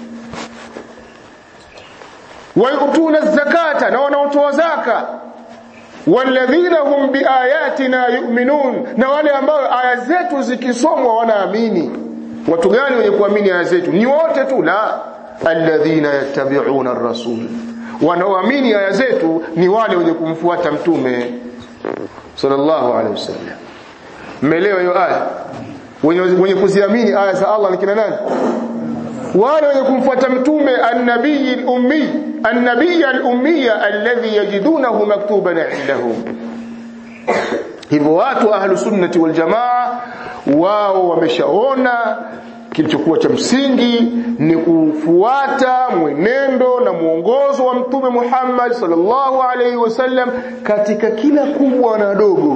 wayutuna zakata na wanaotoa zaka walladhina hum biayatina yu'minun na wale ambao aya zetu zikisomwa wanaamini watu gani wenye kuamini aya zetu ni wote tu la alladhina yattabi'una ar-rasul wanaoamini aya zetu ni wale wenye kumfuata mtume sallallahu alaihi wasallam mmeelewa hiyo aya wenye, wenye kuziamini aya za Allah ni kina nani wale wenye kumfuata mtume an-nabiy al-ummi an-nabiy al-ummiya alladhi yajidunahu maktuban indahum hivyo watu ahlu sunnati wal jamaa wao wameshaona kilichokuwa cha msingi ni kufuata mwenendo na mwongozo wa mtume Muhammad sallallahu alaihi wasallam katika kila kubwa na dogo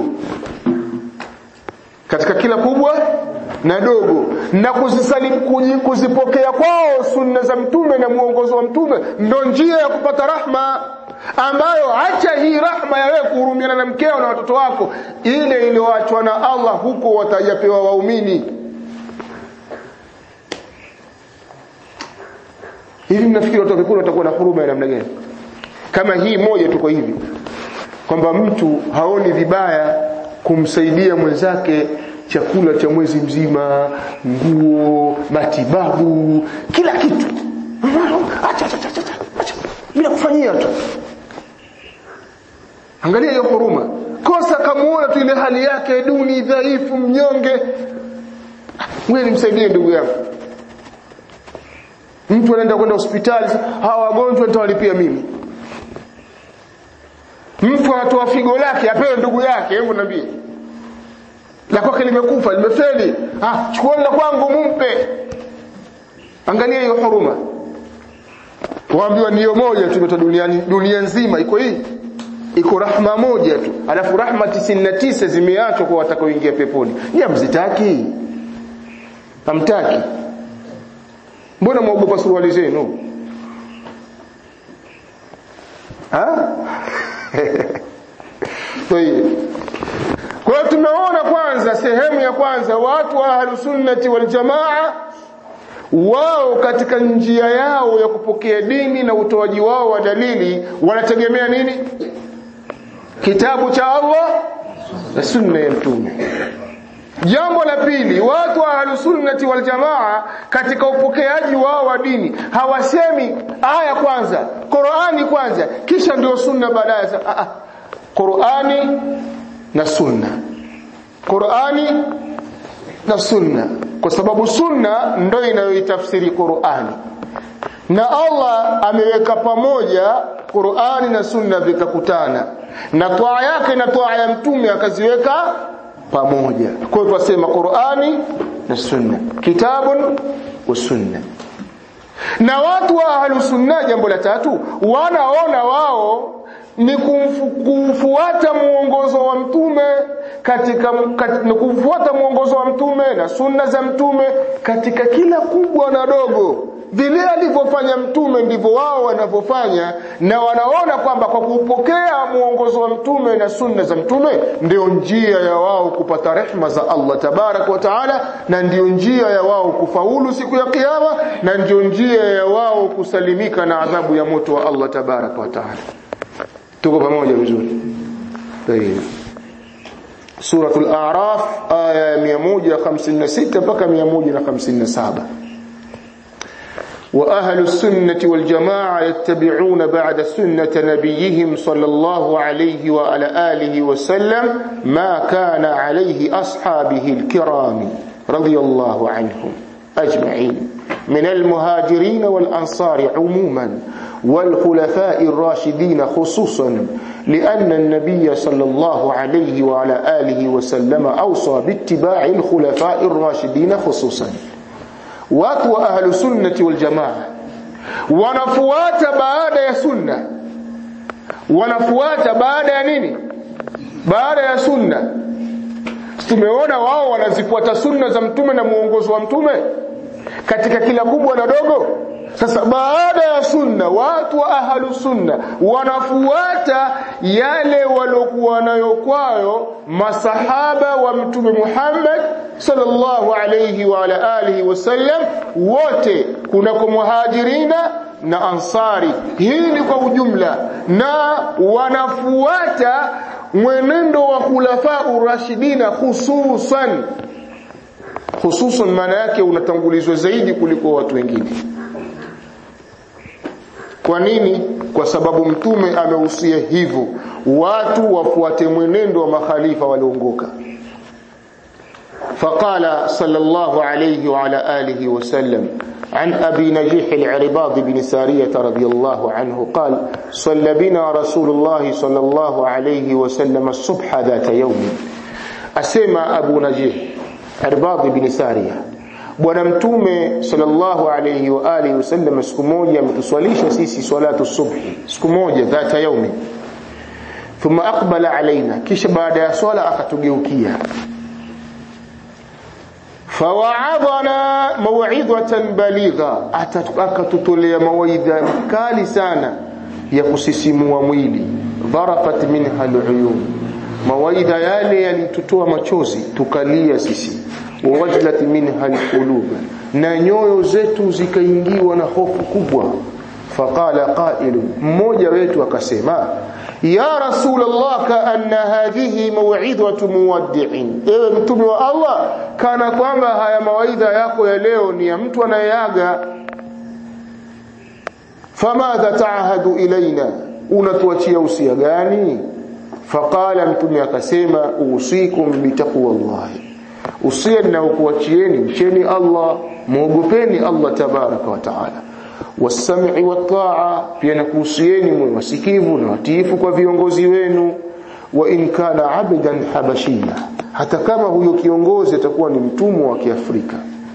katika kila kubwa na dogo na kuzisalimu kuzipokea kwao sunna za mtume na mwongozo wa mtume ndo njia ya kupata rahma ambayo acha hii rahma ya wewe kuhurumiana na mkeo na watoto wako ile iliyoachwa na Allah huko watajapewa waumini hivi mnafikiri watu wakikula watakuwa na huruma ya namna gani kama hii moja tuko hivi kwamba mtu haoni vibaya kumsaidia mwenzake chakula cha mwezi mzima nguo matibabu kila kitu acha acha acha acha bila kufanyia tu angalia hiyo huruma kosa kamuona tu ile hali yake duni dhaifu mnyonge wewe nimsaidie ndugu yangu mtu anaenda kwenda hospitali hawa wagonjwa nitawalipia mimi mtu anatoa figo lake apewe ndugu yake hebu niambie la kwake limekufa limefeli ah chukueni la kwangu mumpe angalia hiyo huruma waambiwa niyo moja tumetoa duniani dunia nzima iko hii iko rahma moja tu alafu rahma 99 zimeachwa kwa watakaoingia peponi ni hamzitaki hamtaki mbona mwaogopa suruali zenu ha kwa hiyo tumeona kwanza sehemu ya kwanza watu wa ahlusunnati waljamaa wao katika njia yao ya kupokea dini na utoaji wao wa dalili wanategemea nini kitabu cha Allah na sunna ya mtume jambo la pili watu wa ahlusunnati waljamaa katika upokeaji wao wa dini hawasemi aya kwanza Qur'ani kwanza kisha ndio sunna baadaye ah ah Qur'ani na sunna Qur'ani na sunna kwa sababu sunna ndio inayoitafsiri Qur'ani na Allah ameweka pamoja Qur'ani na sunna vikakutana na toa yake na toa ya mtume akaziweka pamoja kwa hiyo tunasema Qur'ani na sunna kitabun wa sunna na watu wa ahlus sunna jambo la tatu wanaona wao ni kufuata muongozo wa mtume katika kat, kufuata muongozo wa mtume na sunna za mtume katika kila kubwa na dogo vile alivyofanya mtume ndivyo wao wanavyofanya na wanaona kwamba kwa kupokea muongozo wa mtume na sunna za mtume ndio njia ya wao kupata rehma za Allah tabarak wa taala na ndio njia ya wao kufaulu siku ya kiyama na ndio njia ya wao kusalimika na adhabu ya moto wa Allah tabarak wa taala tuko pamoja vizuri tayeb suratul a'raf aya 156 mpaka 157 وأهل السنة والجماعة يتبعون بعد سنة نبيهم صلى الله عليه وعلى آله وسلم ما كان عليه أصحابه الكرام رضي الله عنهم أجمعين من المهاجرين والأنصار عموما والخلفاء الراشدين خصوصا لأن النبي صلى الله عليه وعلى آله وسلم أوصى باتباع الخلفاء الراشدين خصوصا watu wa ahlu sunnati wal jamaa wanafuata baada ya sunna wanafuata baada ya nini baada ya sunna tumeona wao wanazifuata sunna za mtume na muongozo wa mtume katika kila kubwa na dogo sasa baada ya sunna watu wa ahlu sunna wanafuata yale waliokuwa nayo kwayo masahaba wa mtume Muhammad sallallahu alayhi wa ala alihi wasallam wote kunako muhajirina na ansari hii ni kwa ujumla na wanafuata mwenendo wa khulafa urashidina hususan hususan maana yake unatangulizwa zaidi kuliko watu wengine kwa nini kwa sababu mtume amehusia hivyo watu wafuate mwenendo wa makhalifa walioongoka فقال صلى الله عليه وعلى آله وسلم عن أبي نجيح العرباض بن سارية رضي الله عنه قال صلى بنا رسول الله صلى الله عليه وسلم الصبح ذات يوم أسمى أبو نجيح عرباض بن سارية bwana mtume sallallahu alayhi wa alihi wasallam siku moja ametuswalisha sisi salatu subhi siku moja dhata yaumi thumma aqbala alaina kisha baada ya swala akatugeukia fawaadhana maw'idhatan baligha akatutolea mawaidha kali sana ya kusisimua mwili dharafat minha aluyun mawaidha yale yalitutoa machozi tukalia sisi wawajlat minha alqulub na nyoyo zetu zikaingiwa na hofu kubwa faqala qailu mmoja wetu akasema ya rasulullah kaanna hadhihi maw'idhatu muwaddi'in ewe mtume wa Allah kana kwamba haya mawaidha yako ya leo ni ya mtu anayeaga famadha ta'ahadu ilaina unatuachia usia gani faqala mtume akasema usikum bitaqwallahi usia ninaokuachieni mcheni Allah muogopeni Allah tabaraka wa taala wasam'i wataa pia nakuhusieni mwe wasikivu na watiifu kwa viongozi wenu wa in kana abdan habashia hata kama huyo kiongozi atakuwa ni mtumwa wa Kiafrika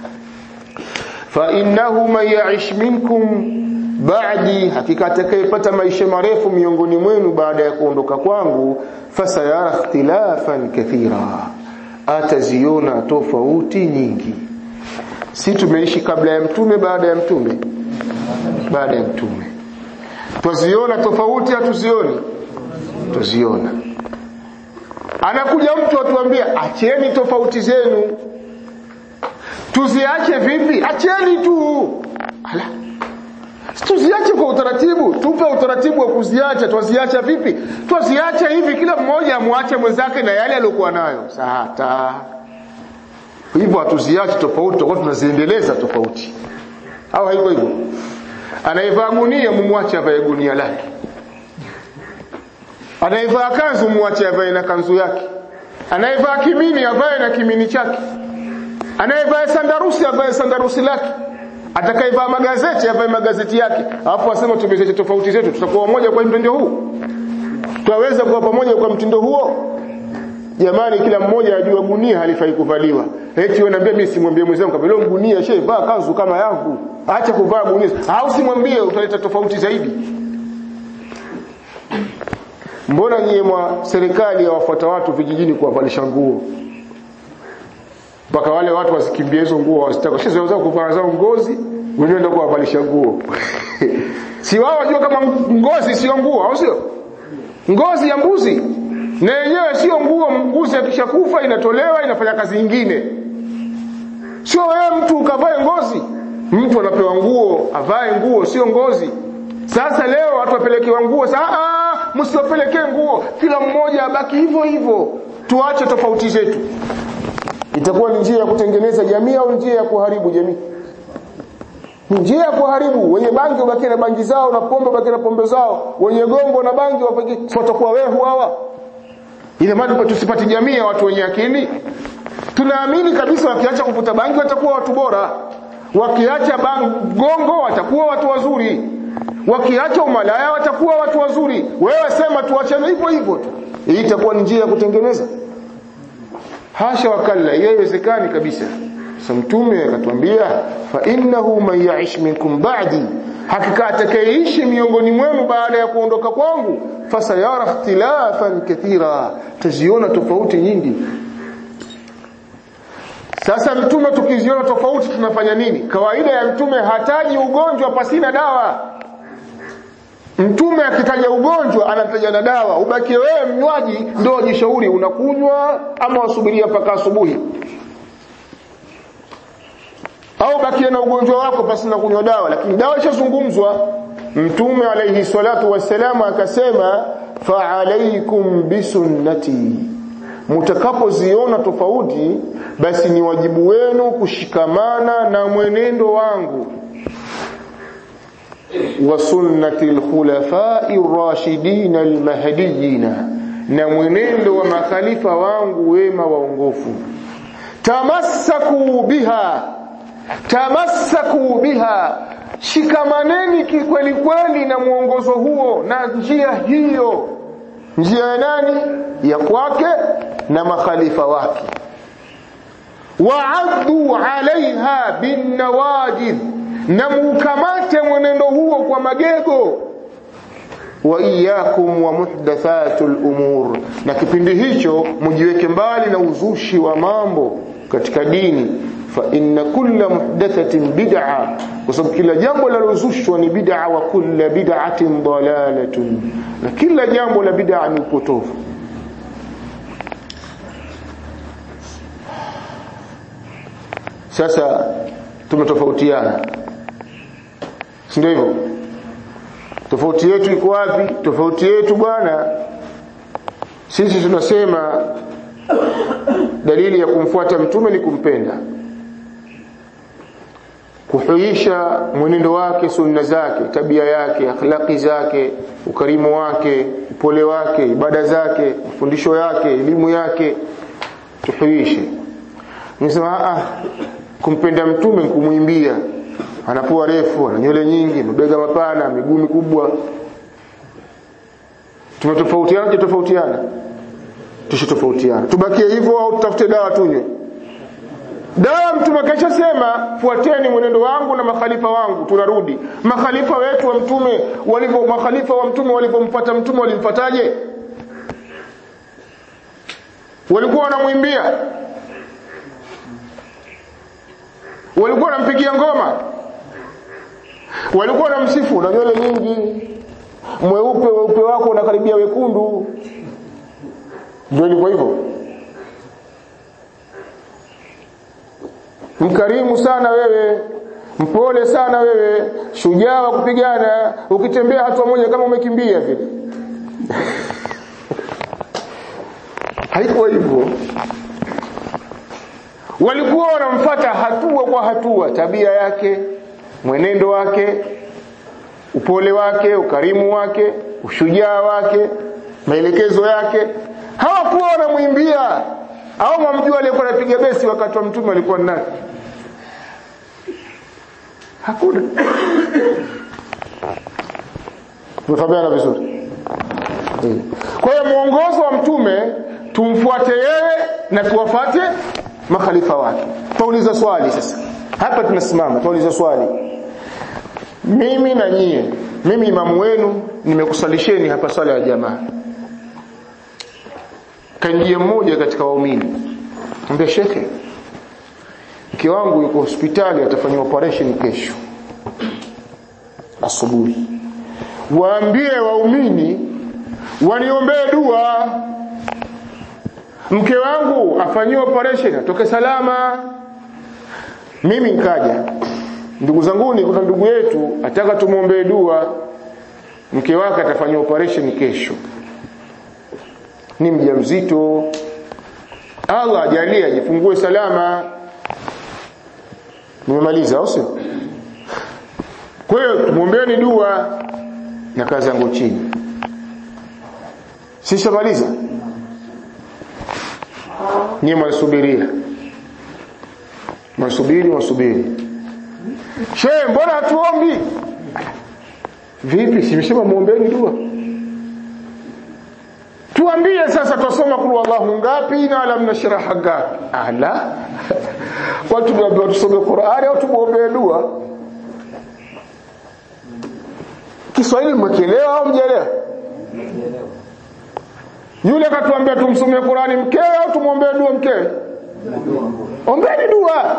fa innahu man ya'ish minkum ba'di hakika atakayepata maisha marefu miongoni mwenu baada ya kuondoka kwangu fasayara ikhtilafan kathira ataziona tofauti nyingi si tumeishi kabla ya mtume baada ya mtume baada ya mtume twaziona tofauti hatuzioni tuziona anakuja mtu atuambia acheni tofauti zenu tuziache vipi acheni tu ala tuziache kwa utaratibu tupe utaratibu wa kuziacha twaziacha vipi twaziacha hivi kila mmoja amwache mwenzake na yale aliyokuwa nayo sata hivyo hatuziache tofauti tutakuwa tunaziendeleza tofauti au haiko hivyo anayevaa gunia mumwache avae gunia lake anayevaa kanzu mwache avae na kanzu yake anayevaa kimini avae na kimini chake anayevaa sandarusi avae sandarusi lake atakayevaa magazeti avae magazeti yake alafu asema tumezeche tofauti zetu tutakuwa moja kwa mtindo huu twaweza kuwa pamoja kwa mtindo huo jamani kila mmoja ajua gunia halifai kuvaliwa eti wanaambia mimi simwambie mwenzangu kama leo gunia shehe vaa kanzu kama yangu acha kuvaa gunia au simwambie utaleta tofauti zaidi mbona nyie mwa serikali yawafuata watu vijijini kuwavalisha nguo mpaka wale watu wasikimbie hizo nguo wasitaka sisi waweza kuvaa zao ngozi wenyewe ndio kuwavalisha nguo si wao wajua kama ngozi sio nguo au sio ngozi ya mbuzi na yenyewe sio nguo mbuzi akishakufa inatolewa inafanya kazi nyingine sio wewe mtu ukavae ngozi mtu anapewa nguo avae nguo sio ngozi sasa leo watu wapelekewa nguo sasa msiwapelekee nguo kila mmoja abaki hivyo hivyo tuache tofauti zetu itakuwa ni njia ya kutengeneza jamii au njia ya kuharibu jamii ni njia ya kuharibu wenye bangi wabaki na bangi zao na pombe wabaki na pombe zao wenye gongo na bangi wabaki watakuwa wehu hawa ile maana tusipate jamii ya watu wenye akili tunaamini kabisa wakiacha kuvuta bangi watakuwa watu bora wakiacha gongo watakuwa watu wazuri wakiacha umalaya watakuwa watu wazuri wewe sema tuachane hivyo hivyo tu hii itakuwa ni njia ya kutengeneza hasha wakalla haiwezekani kabisa sasa mtume akatuambia fa innahu man ya'ish minkum ba'di hakika atakayeishi miongoni mwenu baada ya kuondoka kwangu fasayara ikhtilafan kathira taziona tofauti nyingi sasa mtume tukiziona tofauti tunafanya nini kawaida ya mtume hataji ugonjwa pasina dawa mtume akitaja ugonjwa anataja na dawa ubakie wewe mnywaji ndio wajishauri unakunywa ama wasubiria mpaka asubuhi au bakie na ugonjwa wako pasi na kunywa dawa lakini dawa ishazungumzwa mtume alayhi salatu wassalam akasema fa alaykum bisunnati mtakapoziona tofauti basi ni wajibu wenu kushikamana na mwenendo wangu wa sunnati alkhulafai ar-rashidin al-mahdiyyin na mwenendo wa makhalifa wangu wema waongofu tamassaku biha tamassaku biha shikamaneni kikweli kweli na mwongozo huo na njia hiyo njia ya nani ya kwake na makhalifa wake waaddu alaiha binnawajidh na mukamate mwenendo huo kwa magego wa iyyakum wa muhdathatul umur na kipindi hicho mjiweke mbali na uzushi wa mambo katika dini fa inna kulla muhdathatin bid'a kwa sababu kila jambo linalozushwa ni bid'a wa kulla bid'atin dalalatun na kila jambo la bid'a ni upotofu sasa tumetofautiana si ndio hivyo tofauti yetu iko wapi tofauti yetu bwana sisi tunasema dalili ya kumfuata mtume ni kumpenda kuhuisha mwenendo wake sunna zake tabia yake akhlaqi zake ukarimu wake upole wake ibada zake mafundisho yake elimu yake tuhuishe nisema ah kumpenda mtume kumwimbia anapua refu ana nywele nyingi mabega mapana miguu mikubwa tumetofautiana tofautiana tushitofautiana tubakie hivyo au tutafute dawa tunywe dawa mtume kesha sema fuateni mwenendo wangu na makhalifa wangu tunarudi makhalifa wetu wa mtume walivyo makhalifa wa mtume walivyomfuata mtume walimfuataje walikuwa wanamwimbia walikuwa wanampigia ngoma walikuwa wanamsifu na nywele nyingi mweupe weupe wako unakaribia wekundu ndio ilikuwa hivyo mkarimu sana wewe mpole sana wewe shujaa wa kupigana ukitembea hatua moja kama umekimbia vile haikuwa hivyo walikuwa wanamfata hatua kwa hatua tabia yake mwenendo wake upole wake ukarimu wake ushujaa wake maelekezo yake hawakuwa wanamwimbia au mamjua aliyekuwa anapiga besi wakati wa mtume alikuwa ni nani hakuna tumefahamiana vizuri kwa hiyo mwongozo wa mtume tumfuate yeye na tuwafate makhalifa wake tuuliza swali sasa hapa tunasimama tuuliza swali mimi na nyie mimi imamu wenu nimekusalisheni hapa swala ya jamaa kanjia mmoja katika waumini ambia shekhe mke wangu yuko hospitali atafanywa operation kesho asubuhi waambie waumini waniombee dua mke wangu afanyiwe operation atoke salama mimi nikaja ndugu zanguni kuna ndugu yetu ataka tumwombee dua mke wake atafanyiwa operation kesho ni mjamzito Allah ajalie ajifungue salama nimemaliza au sio kwa hiyo tumwombeeni dua na kazi yangu chini sishamaliza nyie mwasubiria mwasubiri mwasubiri shehe mbona hatuombi vipi simesema muombeeni dua tuambie sasa twasoma kulu Allahu ngapi na alam nashraha ngapi ala watu tunaambiwa tusome Qur'ani au tumuombee dua Kiswahili mmekielewa au mjelewa yule katuambia tumsomee Qur'ani mkewe au tumuombee dua mkewe ombeni dua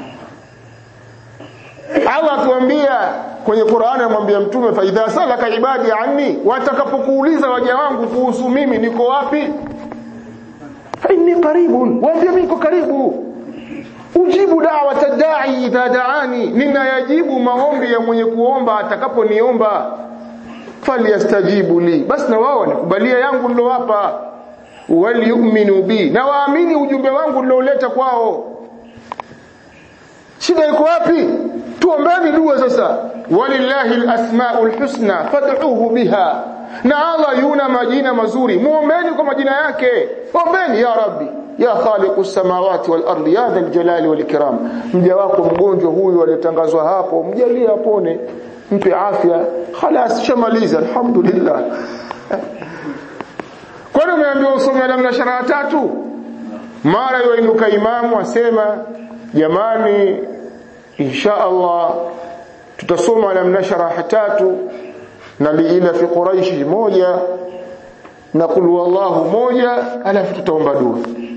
Allah tuambia kwenye Qur'ani amwambia mtume fa idha salaka ibadi anni watakapokuuliza waja wangu kuhusu mimi niko wapi fa inni qaribun waambie mimi niko karibu ujibu da'wata da'i idha da'ani ninayajibu maombi ya mwenye kuomba atakaponiomba falyastajibu li basi na wao nikubalia yangu nilowapa waliyuminu bi na waamini ujumbe wangu nilioleta kwao shida iko wapi tuombeni dua sasa walillahi alasmaul husna fad'uhu biha na Allah yuna majina mazuri muombeni kwa majina yake ombeni ya rabbi ya khaliqu samawati wal ardi ya dhal jalali wal ikram mja wako mgonjwa huyu aliyotangazwa hapo mjalie apone mpe afya خلاص shamaliza alhamdulillah kwani umeambiwa usome damu na sharaa tatu mara yoinuka imamu asema jamani insha Allah tutasoma lam nasharaha tatu na liila fi quraish moja na qul wallahu moja alafu tutaomba dua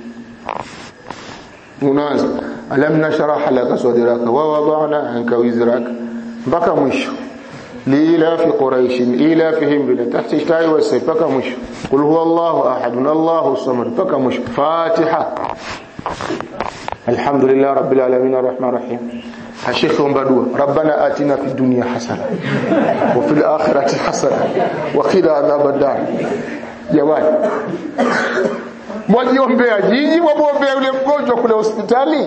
unaanza alam nasharaha laka sadraka wa wada'na anka wizraka mpaka mwisho liila fi quraish ila fihim bila tahti shtai wa mpaka mwisho qul huwallahu ahad allahu samad mpaka mwisho fatiha alhamdulillah rabbil alamin arrahmanir rahim الشيخ بدوة ربنا آتنا في الدنيا حسنة وفي الآخرة حسنة وقنا عذاب النار jamani mwajiombea jiji mwamwombea yule mgonjwa kule hospitali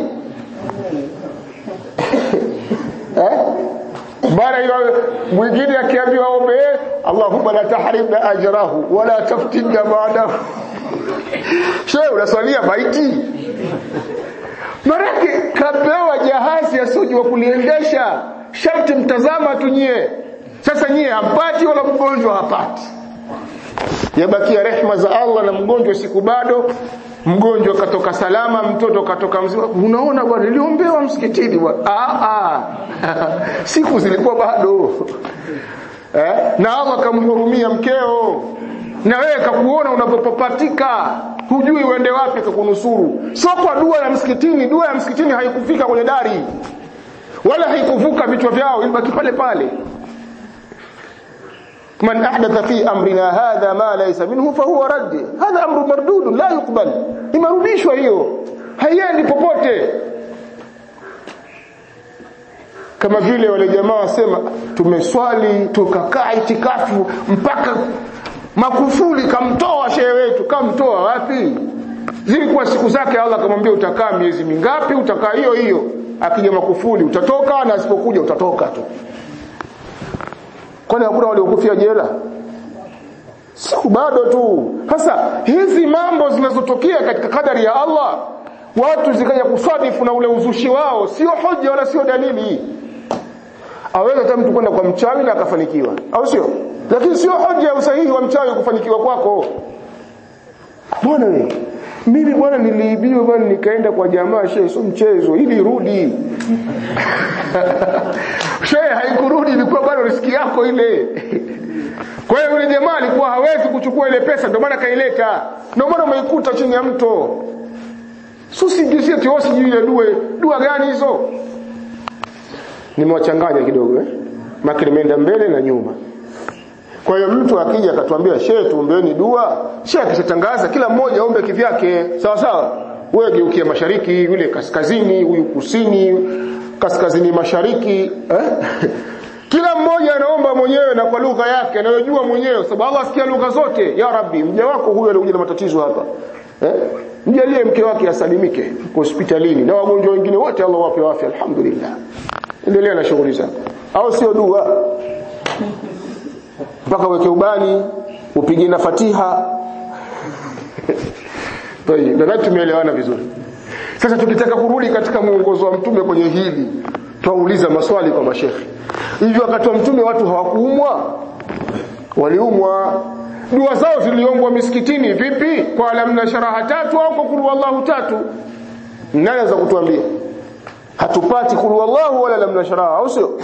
eh? mara hiyo mwingine akiambiwa ombe Allahumma la tahrimna ajrahu wala taftinna ba'dahu shehe unaswalia maiti Maraki kapewa jahazi asiyojua kuliendesha, sharti mtazama tu nyie. Sasa nyie hampati wala mgonjwa hapati. Yabakia rehma za Allah na mgonjwa siku bado, mgonjwa katoka salama, mtoto katoka mzima. Unaona bwana, niliombewa msikitini bwana. Ah ah. siku zilikuwa bado. Eh? Na Allah kamhurumia mkeo. Na wewe kakuona unapopapatika hujui uende wapi kukunusuru sio kwa dua ya msikitini dua ya msikitini haikufika kwenye dari wala haikuvuka vichwa vyao ilibaki pale pale man ahdatha fi amrina hadha ma laysa minhu fahuwa radd hadha amru mardud la yuqbal imerudishwa hiyo haiendi popote kama vile wale jamaa wasema tumeswali tukakaa itikafu mpaka Makufuli kamtoa shehe wetu, kamtoa wapi? Zilikuwa siku zake Allah akamwambia utakaa miezi mingapi? Utakaa hiyo hiyo. Akija Makufuli utatoka na asipokuja utatoka tu. Kwani hakuna waliokufia jela? Siku bado tu. Sasa hizi mambo zinazotokea katika kadari ya Allah, watu zikaja kusadifu na ule uzushi wao, sio hoja wala sio dalili. Aweza hata mtu kwenda kwa mchawi na akafanikiwa, au sio? lakini sio hoja ya usahihi wa mchawi kufanikiwa kwako bwana wewe mimi bwana niliibiwa bwana nikaenda kwa jamaa shehe sio mchezo ili rudi shehe haikurudi ilikuwa bado riski yako ile kwa hiyo yule jamaa alikuwa hawezi kuchukua ile pesa ndio maana kaileta ndio maana umeikuta chini ya mto susingizie tio sijui ile dua dua gani hizo nimewachanganya kidogo eh maki nimeenda mbele na nyuma kwa hiyo mtu akija akatuambia shehe tuombeeni dua, shehe akishatangaza kila mmoja aombe kivyake. Sawa sawa. Wewe geukia mashariki, yule kaskazini, huyu kusini, kaskazini mashariki, eh? Kila mmoja anaomba mwenyewe na kwa lugha yake anayojua mwenyewe, sababu Allah asikia lugha zote. Ya Rabbi, mja wako huyu alikuja na matatizo hapa. Eh? Mjalie mke wake asalimike hospitalini na wagonjwa wengine wote Allah wape afya alhamdulillah. Endelea na shughuli zako. Au sio dua? mpaka uweke ubani upige na Fatiha Tayeb, nadhani tumeelewana vizuri. Sasa tukitaka kurudi katika mwongozo wa mtume kwenye hili, twauliza maswali kwa mashekhi. Hivyo wakati wa mtume watu hawakuumwa? Waliumwa. Dua zao ziliombwa misikitini vipi? Kwa alamna sharaha tatu au kwa kulu wallahu tatu? Nani anaweza kutuambia? Hatupati kulu wallahu wala lamna sharaha, au sio?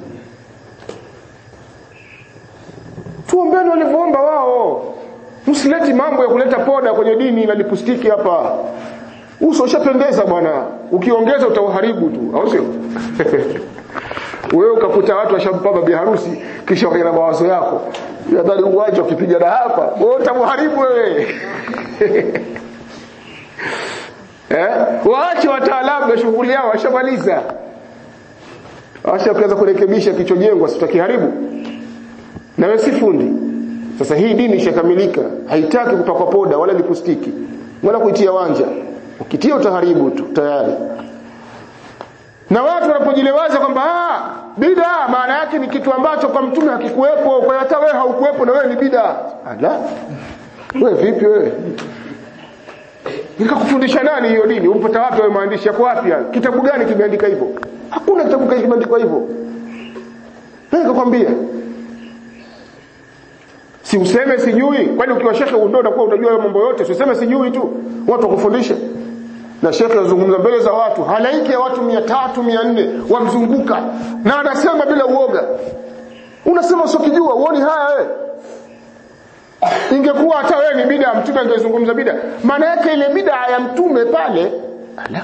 tuombeni walivyoomba wao msileti mambo ya kuleta poda kwenye dini na lipustiki hapa uso ushapendeza bwana ukiongeza utauharibu tu au sio wewe ukakuta watu washampaba bi harusi kisha wakaenda na mawazo yako nadhani uwanja ukipiga na hapa wewe utamharibu wewe eh waache wataalamu na shughuli yao washamaliza washaanza kurekebisha kichojengwa sitakiharibu na wewe si fundi sasa hii dini ishakamilika haitaki kupakwa poda wala lipustiki wala kuitia wanja ukitia utaharibu tu tayari na watu wanapojilewaza kwamba ah bid'a maana yake ni kitu ambacho kwa mtume hakikuwepo kwa hiyo hata wewe haukuwepo na wewe ni bid'a ala wewe vipi wewe nikakufundisha nani hiyo dini umpata wapi wewe maandishi yako wapi kitabu gani kimeandika hivyo hakuna kitabu gani kimeandikwa hivyo nani kakwambia si useme sijui kwani ukiwa shekhe ndio unakuwa unajua mambo yote si useme sijui tu watu wakufundishe na shekhe azungumza mbele za watu halaiki ya watu mia tatu mia nne wamzunguka na anasema bila uoga unasema usiokijua uoni haya wewe ingekuwa hata wewe ni bida mtume angezungumza bida maana yake ile bida ya mtume pale ala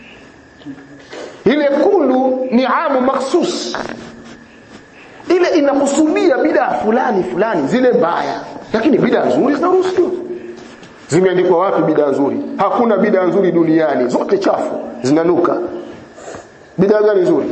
ile kulu ni amu makhsus ile inakusudia bida fulani fulani zile mbaya lakini bida nzuri zinaruhusiwa zimeandikwa wapi bida nzuri hakuna bida nzuri duniani zote chafu zinanuka bida gani nzuri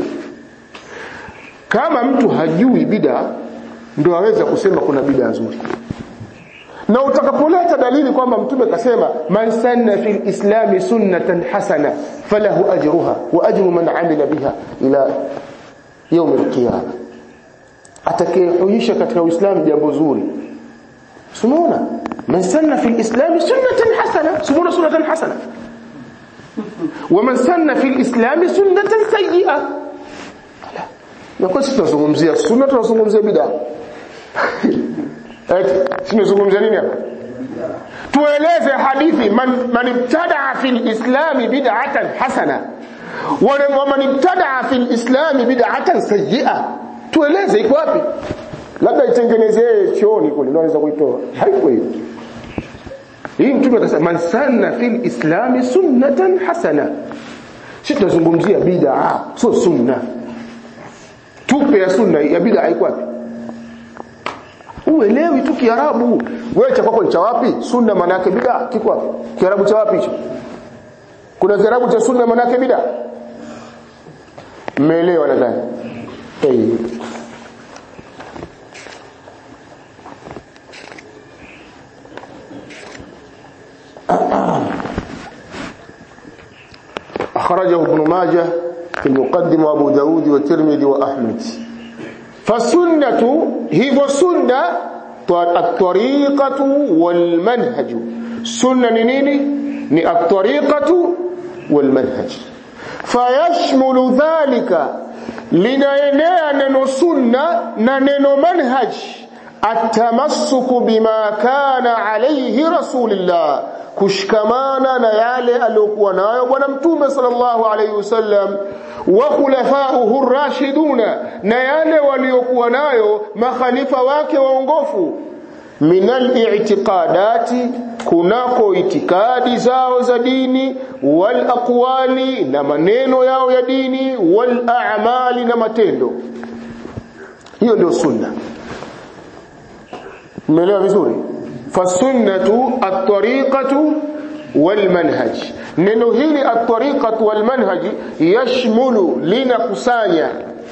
kama mtu hajui bida ndio aweza kusema kuna bida nzuri na utakapoleta dalili kwamba mtume kasema man sanna fil islami sunnatan hasana falahu ajruha wa ajru man amila biha ila يوم القيامه atakayehuisha katika uislamu jambo zuri sunaona man sanna fil islam sunnatan hasana sunaona sunnatan hasana wa man sanna fil islam sunnatan sayyi'a na kwa sisi tunazungumzia sunna tunazungumzia bid'a eti tunazungumzia nini hapa tueleze hadithi man man ibtada'a fil islam bid'atan hasana wa man ibtada'a fil islam bid'atan sayyi'a tueleze iko wapi labda itengenezee chooni kule ndio anaweza kuitoa haiko hiyo hii mtume akasema man sanna fil islami sunnatan hasana sisi tunazungumzia bid'a sio sunna tupe ya sunna ya bid'a iko wapi uelewi tu kiarabu wewe cha kwako ni cha wapi sunna maana yake bid'a kiko wapi kiarabu cha wapi hicho kuna kiarabu cha sunna maana yake bid'a mmeelewa nadhani hey. أخرجه ابن ماجه في المقدمة وأبو داود والترمذي وأحمد فالسنة هي سنة الطريقة والمنهج سنة نيني ni الطريقة والمنهج فيشمل ذلك linaenea neno sunna na neno manhaj atamassuku bima kana alayhi rasulillah kushikamana na yale aliyokuwa nayo bwana mtume sallallahu alayhi wasallam wa khulafa'uhu rashiduna na yale waliokuwa nayo makhalifa wake waongofu minal i'tiqadati kunako itikadi zao za dini wal aqwali na maneno yao ya dini wal a'mali na matendo hiyo ndio sunna umeelewa vizuri fasunnatu at-tariqatu wal manhaj neno hili at-tariqatu wal manhaj yashmulu linakusanya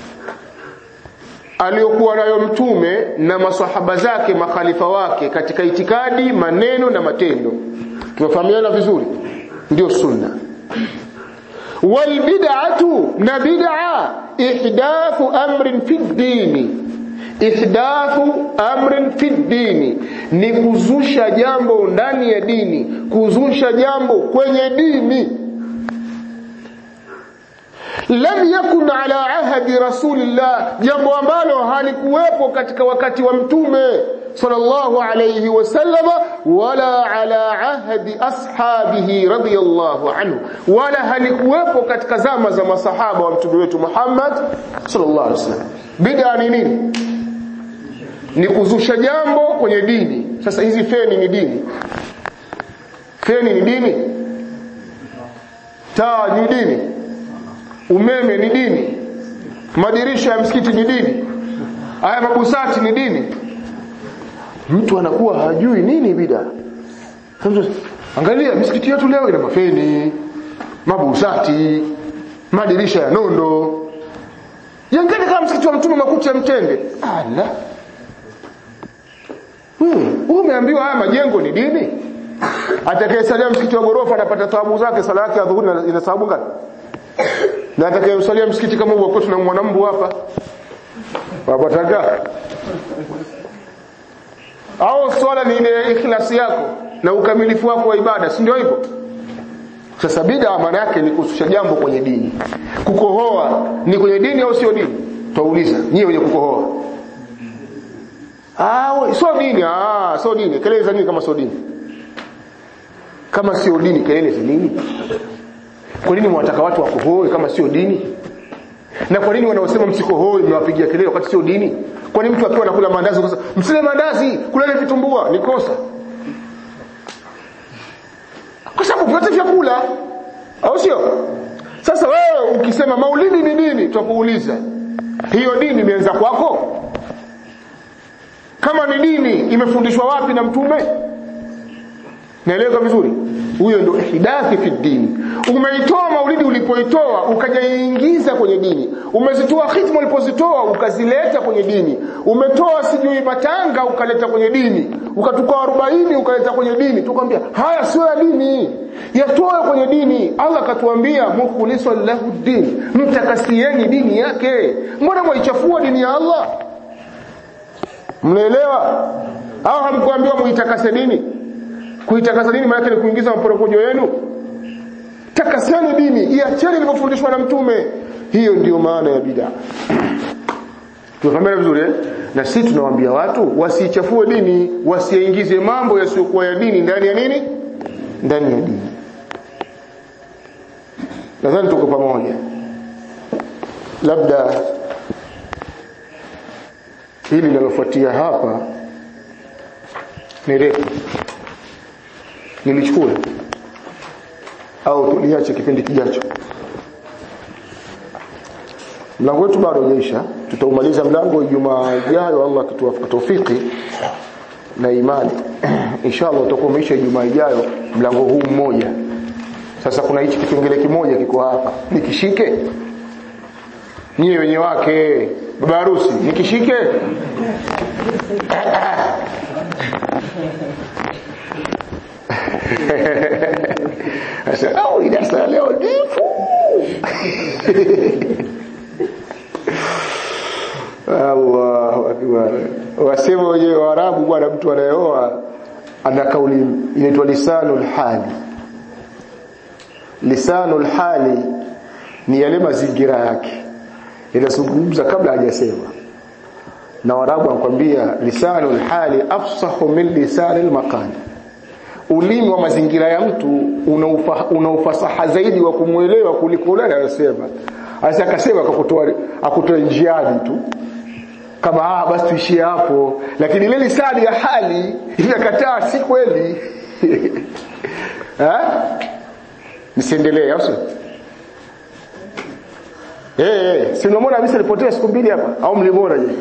aliyokuwa nayo mtume na masahaba zake makhalifa wake katika itikadi maneno na matendo tumefahamiana vizuri ndio sunna wal bid'atu na bid'a ihdathu amrin fi dini ihdathu amrin fi dini ni kuzusha jambo ndani ya dini kuzusha jambo kwenye dini lam yakun ala ahadi rasulillah jambo ambalo halikuwepo katika wakati wa mtume sallallahu alayhi wasallam wala ala ahadi ashabihi radiyallahu anhu wala halikuwepo katika zama za masahaba wa mtume wetu Muhammad sallallahu alayhi wasallam bid'a ni nini ni kuzusha jambo kwenye dini sasa hizi feni ni dini feni ni dini taa ni dini umeme ni dini madirisha ya msikiti ni dini haya mabusati ni dini mtu anakuwa hajui nini bida angalia misikiti yetu leo ina mafeni mabusati madirisha ya nondo yangani kama msikiti wa mtume makuti ya mtende ala wewe umeambiwa haya majengo ni dini atakayesalia msikiti wa gorofa anapata thawabu zake sala yake ya dhuhuri ina thawabu ngapi na atakayesalia msikiti kama huo kwetu na mwanambu hapa wapataka au swala ni ile ikhlasi yako na ukamilifu wako wa ibada si ndio hivyo sasa bid'a maana yake ni kususha jambo kwenye dini kukohoa ni kwenye dini au sio dini twauliza nyie wenye kukohoa ah sio dini ah sio dini kelele za nini kama sio dini kama sio dini kelele za nini kwa nini mwataka watu wakohoe kama sio dini na kwa nini wanaosema msikohoe mnawapigia kelele wakati sio dini kwa nini mtu akiwa anakula mandazi ukasema msile mandazi kulele vitumbua ni kosa kwa sababu vyote vyakula au sio sasa wewe ukisema maulidi ni dini tutakuuliza hiyo dini imeanza kwako kama ni dini imefundishwa wapi na mtume naeleweka vizuri huyo ndio ihdathi fi dini umeitoa maulidi ulipoitoa ukajaingiza kwenye dini umezitoa khitma ulipozitoa ukazileta kwenye dini umetoa sijui matanga ukaleta kwenye dini ukatuka arobaini ukaleta kwenye dini tukwambia haya sio ya dini yatoe kwenye dini Allah akatuambia mukhlisan lahu din mtakasieni dini yake mbona mwaichafua dini ya Allah mnaelewa au hamkuambiwa muitakase dini kuitakasa dini maana ni kuingiza maporokojo yenu takaseni dini iacheni ilivyofundishwa na mtume hiyo ndiyo maana ya bid'a tunafahamana vizuri eh? na sisi tunawaambia watu wasichafue dini wasiingize mambo yasiyokuwa ya dini ndani ya nini ndani ya dini nadhani tuko pamoja labda hili linalofuatia hapa ni refu nilichukue au tuliache kipindi kijacho mlango wetu bado hujaisha tutaumaliza mlango Ijumaa ijayo Allah akituwafika tawfiki na imani inshallah utakuwa umeisha Ijumaa ijayo mlango huu mmoja sasa kuna hichi kipengele kimoja kiko hapa nikishike nyie wenye wake baba harusi nikishike Sasa au idasa leo ndefu. Allahu akbar. Wasema wenyewe Waarabu bwana mtu anayeoa ana kauli inaitwa lisanul hali. Lisanul hali ni yale mazingira yake. Inazungumza kabla hajasema. Na Waarabu wanakuambia lisanul hali afsahu min lisanil maqali ulimi wa mazingira ya mtu una ufasaha zaidi wa kumwelewa kuliko yule anayosema. Asa akasema akakutoa akutoa njiani tu kama ah basi tuishie hapo, lakini ile lisani ya hali inakataa, si kweli eh, nisiendelee au sio? Eh, hey, si unamwona kabisa alipotea siku mbili hapa au mlimwona je?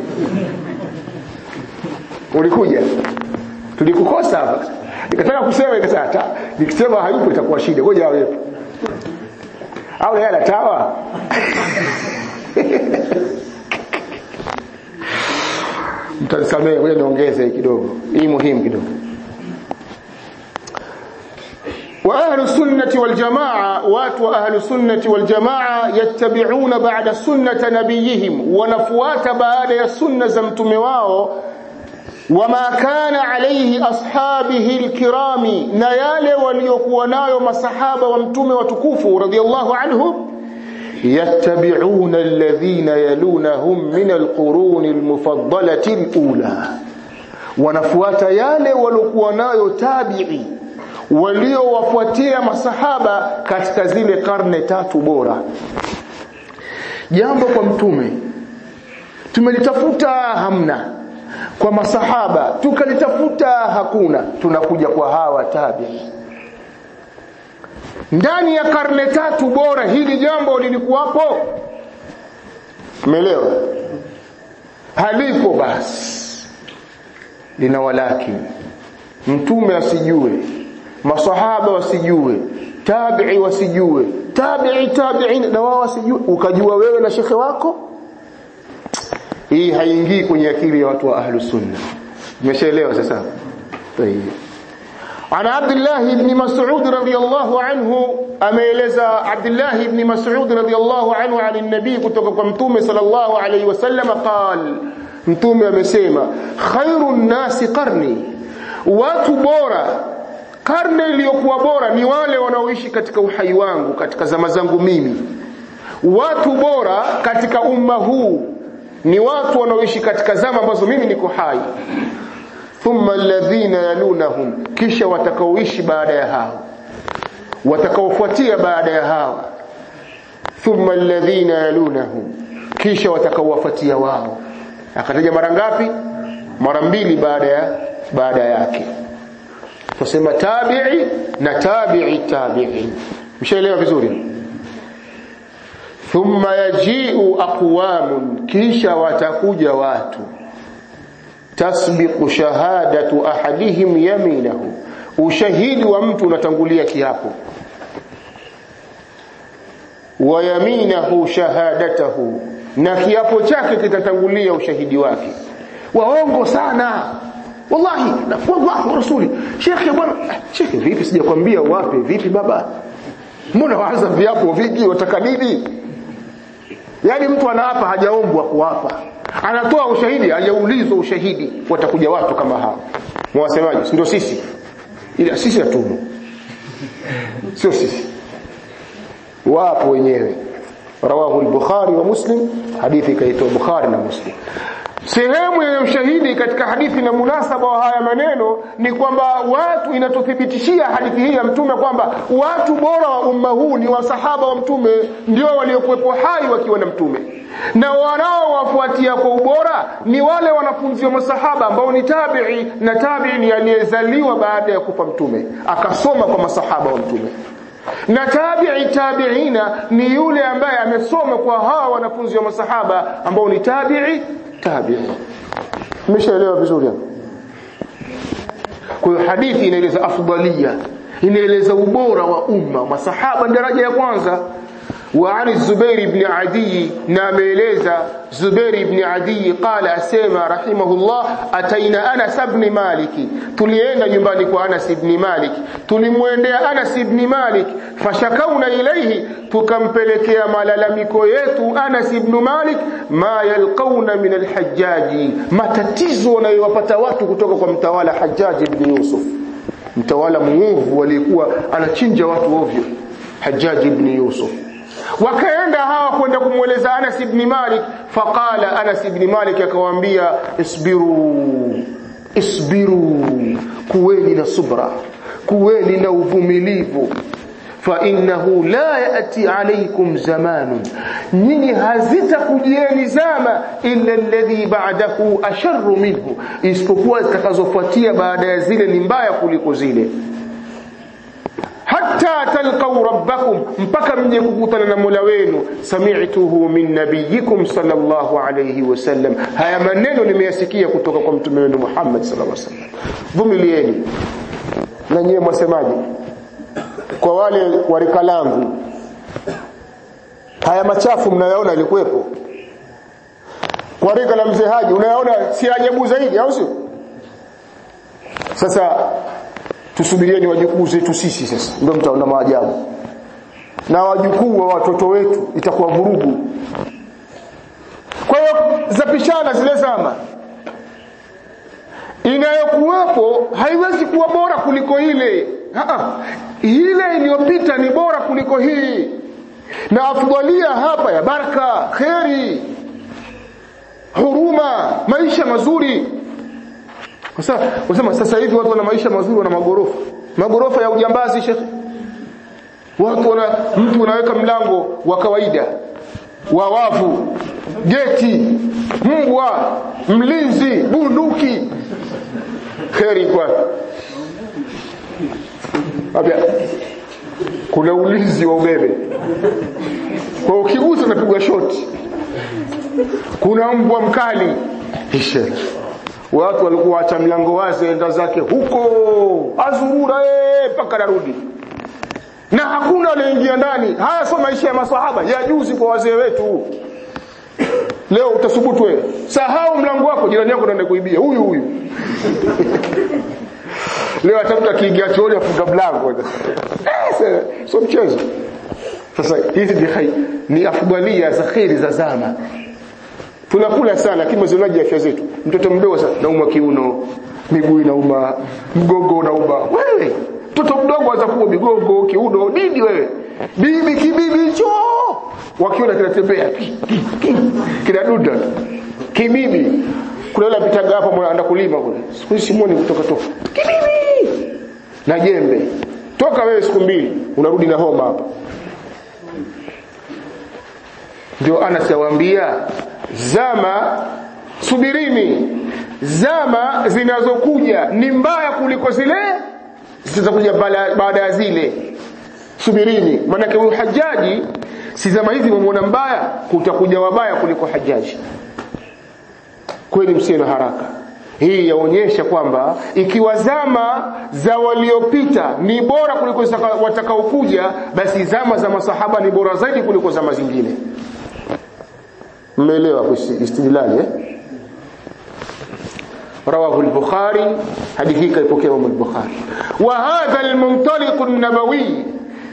Ulikuja tulikukosa hapa nikataka kusema ikasema hata nikisema hayupo itakuwa shida ngoja awepo au yeye anatawa mtanisamee ngoja niongeze kidogo hii muhimu kidogo واهل السنه والجماعه واتوا اهل السنه والجماعه يتبعون بعد سنه نبيهم ونفوات بعد السنه za mtume wao wama kana alayhi ashabihi alkirami na yale waliokuwa nayo masahaba wa mtume watukufu radhiallahu anhum yattabi'una alladhina yalunahum min alqurun almufaddalati alula wanafuata yale waliokuwa nayo tabi'i waliowafuatia masahaba katika zile karne tatu bora jambo kwa mtume tumelitafuta hamna kwa masahaba tukalitafuta hakuna tunakuja kwa hawa tabi ndani ya karne tatu bora hili jambo lilikuwapo umeelewa halipo basi lina walaki mtume asijue masahaba wasijue tabi'i wasijue tabi'i tabi'in na wao wasijue ukajua wewe na shekhe wako hii haingii kwenye akili ya watu wa ahlus sunna umeshaelewa sasa طيب عن عبد الله بن مسعود رضي الله عنه ameeleza Abdullah ibn Mas'ud radiyallahu anhu عن النبي kutoka kwa mtume sallallahu alayhi wasallam قال mtume amesema khairun nasi qarni watu bora karne iliyokuwa bora ni wale wanaoishi katika uhai wangu katika zama zangu mimi watu bora katika umma huu ni watu wanaoishi katika zama ambazo mimi niko hai thumma alladhina yalunahum kisha watakaoishi baada ya hao watakaofuatia baada ya hao thumma alladhina yalunahum kisha watakaowafuatia wao akataja mara ngapi mara mbili baada ya baada yake tusema tabi'i na tabi'i tabi'i mshaelewa vizuri thumma yaji'u aqwamun kisha watakuja watu tasbiqu shahadatu ahadihim yaminahu ushahidi wa mtu unatangulia kiapo wa yaminahu shahadatahu na kiapo chake kitatangulia ushahidi wake waongo sana wallahi na wallahi rasuli shekhe bwana shekhe vipi sijakwambia wape vipi baba mbona waanza viapo vingi wataka nini yaani mtu anaapa hajaombwa kuapa anatoa ushahidi hajaulizwa ushahidi watakuja watu kama hao mwasemaji ndio sisi ila sisi hatumo sio sisi wapo wenyewe rawahu al-bukhari wa muslim hadithi kaitwa bukhari na muslim sehemu ya ushahidi katika hadithi na munasaba wa haya maneno ni kwamba watu inatuthibitishia hadithi hii ya mtume kwamba watu bora wa umma huu ni wasahaba wa mtume ndio waliokuwepo hai wakiwa na mtume na wanaowafuatia kwa ubora ni wale wanafunzi wa masahaba ambao ni tabi'i na tabi'i ni aliyezaliwa baada ya kufa mtume akasoma kwa masahaba wa mtume na tabi'i tabi'ina ni yule ambaye amesoma kwa hawa wanafunzi wa masahaba ambao ni tabi'i tabi'i umeshaelewa vizuri hapo kwa hiyo hadithi inaeleza afdalia inaeleza ubora wa umma masahaba daraja ya kwanza وعن الزبير بن عدي ناميليزا زبير بن عدي قال أسيما رحمه الله أتينا أنس بن مالك تلينا ينبانك أنس بن مالك تلموين أنس بن مالك فشكونا إليه تكمبلك ملالمك يتو أنس بن مالك ما يلقون من الحجاج ما تتزون يوفتوات كتوك متوالى حجاج بن يوسف mtawala muovu walikuwa anachinja watu ovyo Hajjaj ibn Yusuf wakaenda hawa kwenda kumweleza Anas ibn Malik faqala Anas ibn Malik akawaambia isbiru isbiru kuweni na subra kuweni na uvumilivu fa innahu la yati alaykum zamanun nyinyi hazitakujieni zama illa alladhi ba'dahu asharru minhu isipokuwa zitakazofuatia baada ya zile ni mbaya kuliko zile hatta talqaw rabbakum mpaka mje kukutana na Mola wenu sami'tuhu min nabiyikum sallallahu alayhi wasallam haya maneno nimeyasikia kutoka kwa mtume wenu Muhammad sallallahu alayhi wasallam vumilieni na nyewe mwasemaje kwa wale wa rika langu haya machafu mnayaona yalikuwepo kwa rika la mzee Haji unayaona si ajabu zaidi au sio sasa tusubirieni wajukuu zetu sisi sasa ndio mtaona maajabu na wajukuu wa watoto wetu itakuwa vurugu kwa hiyo zapishana zile zama inayokuwepo haiwezi kuwa bora kuliko ile Haa, ile iliyopita ni bora kuliko hii na afdalia hapa ya baraka kheri huruma maisha mazuri sasa unasema sasa hivi watu wana maisha mazuri wana magorofa magorofa ya ujambazi shekhi watu wana mtu unaweka mlango wa kawaida wa wavu geti mbwa mlinzi bunduki kheri kwa Abia, kuna ulinzi wa umeme kwa ukigusa unapigwa shoti kuna mbwa mkali ishe watu walikuwa wacha mlango wazi enda zake huko azurura mpaka narudi na hakuna aliyeingia ndani haya sio maisha ya maswahaba ya juzi kwa wazee wetu leo utasubutu wewe sahau mlango wako jirani yako anaenda kuibia huyu huyu leo atafuta kiingia chooni afunga mlango eh sio mchezo sasa hizi ni hai ni afdalia za khairi za zama tunakula sana lakini mazulaji afya zetu mtoto mdogo sana nauma kiuno miguu inauma mgongo unauma wewe mtoto mdogo anza kuwa migongo kiuno nini wewe bibi kibibi hicho wakiona kinatembea kinadunda kibibi kuna yule apitaga hapa anaenda kulima kule siku hizi simuoni kutoka toka kibibi na jembe toka wewe siku mbili unarudi na homa hapa ndio Anas yawaambia zama subirini zama zinazokuja ni mbaya kuliko zile zitakuja baada ya zile subirini maanake huyu hajaji si zama hizi mmeona mbaya kutakuja wabaya kuliko hajaji kweli msiwe na haraka hii yaonyesha kwamba ikiwa zama za waliopita ni bora kuliko watakaokuja basi zama za masahaba ni bora zaidi kuliko zama zingine mmeelewa istidlali eh رواه البخاري حديث كيف إمام البخاري وهذا المنطلق النبوي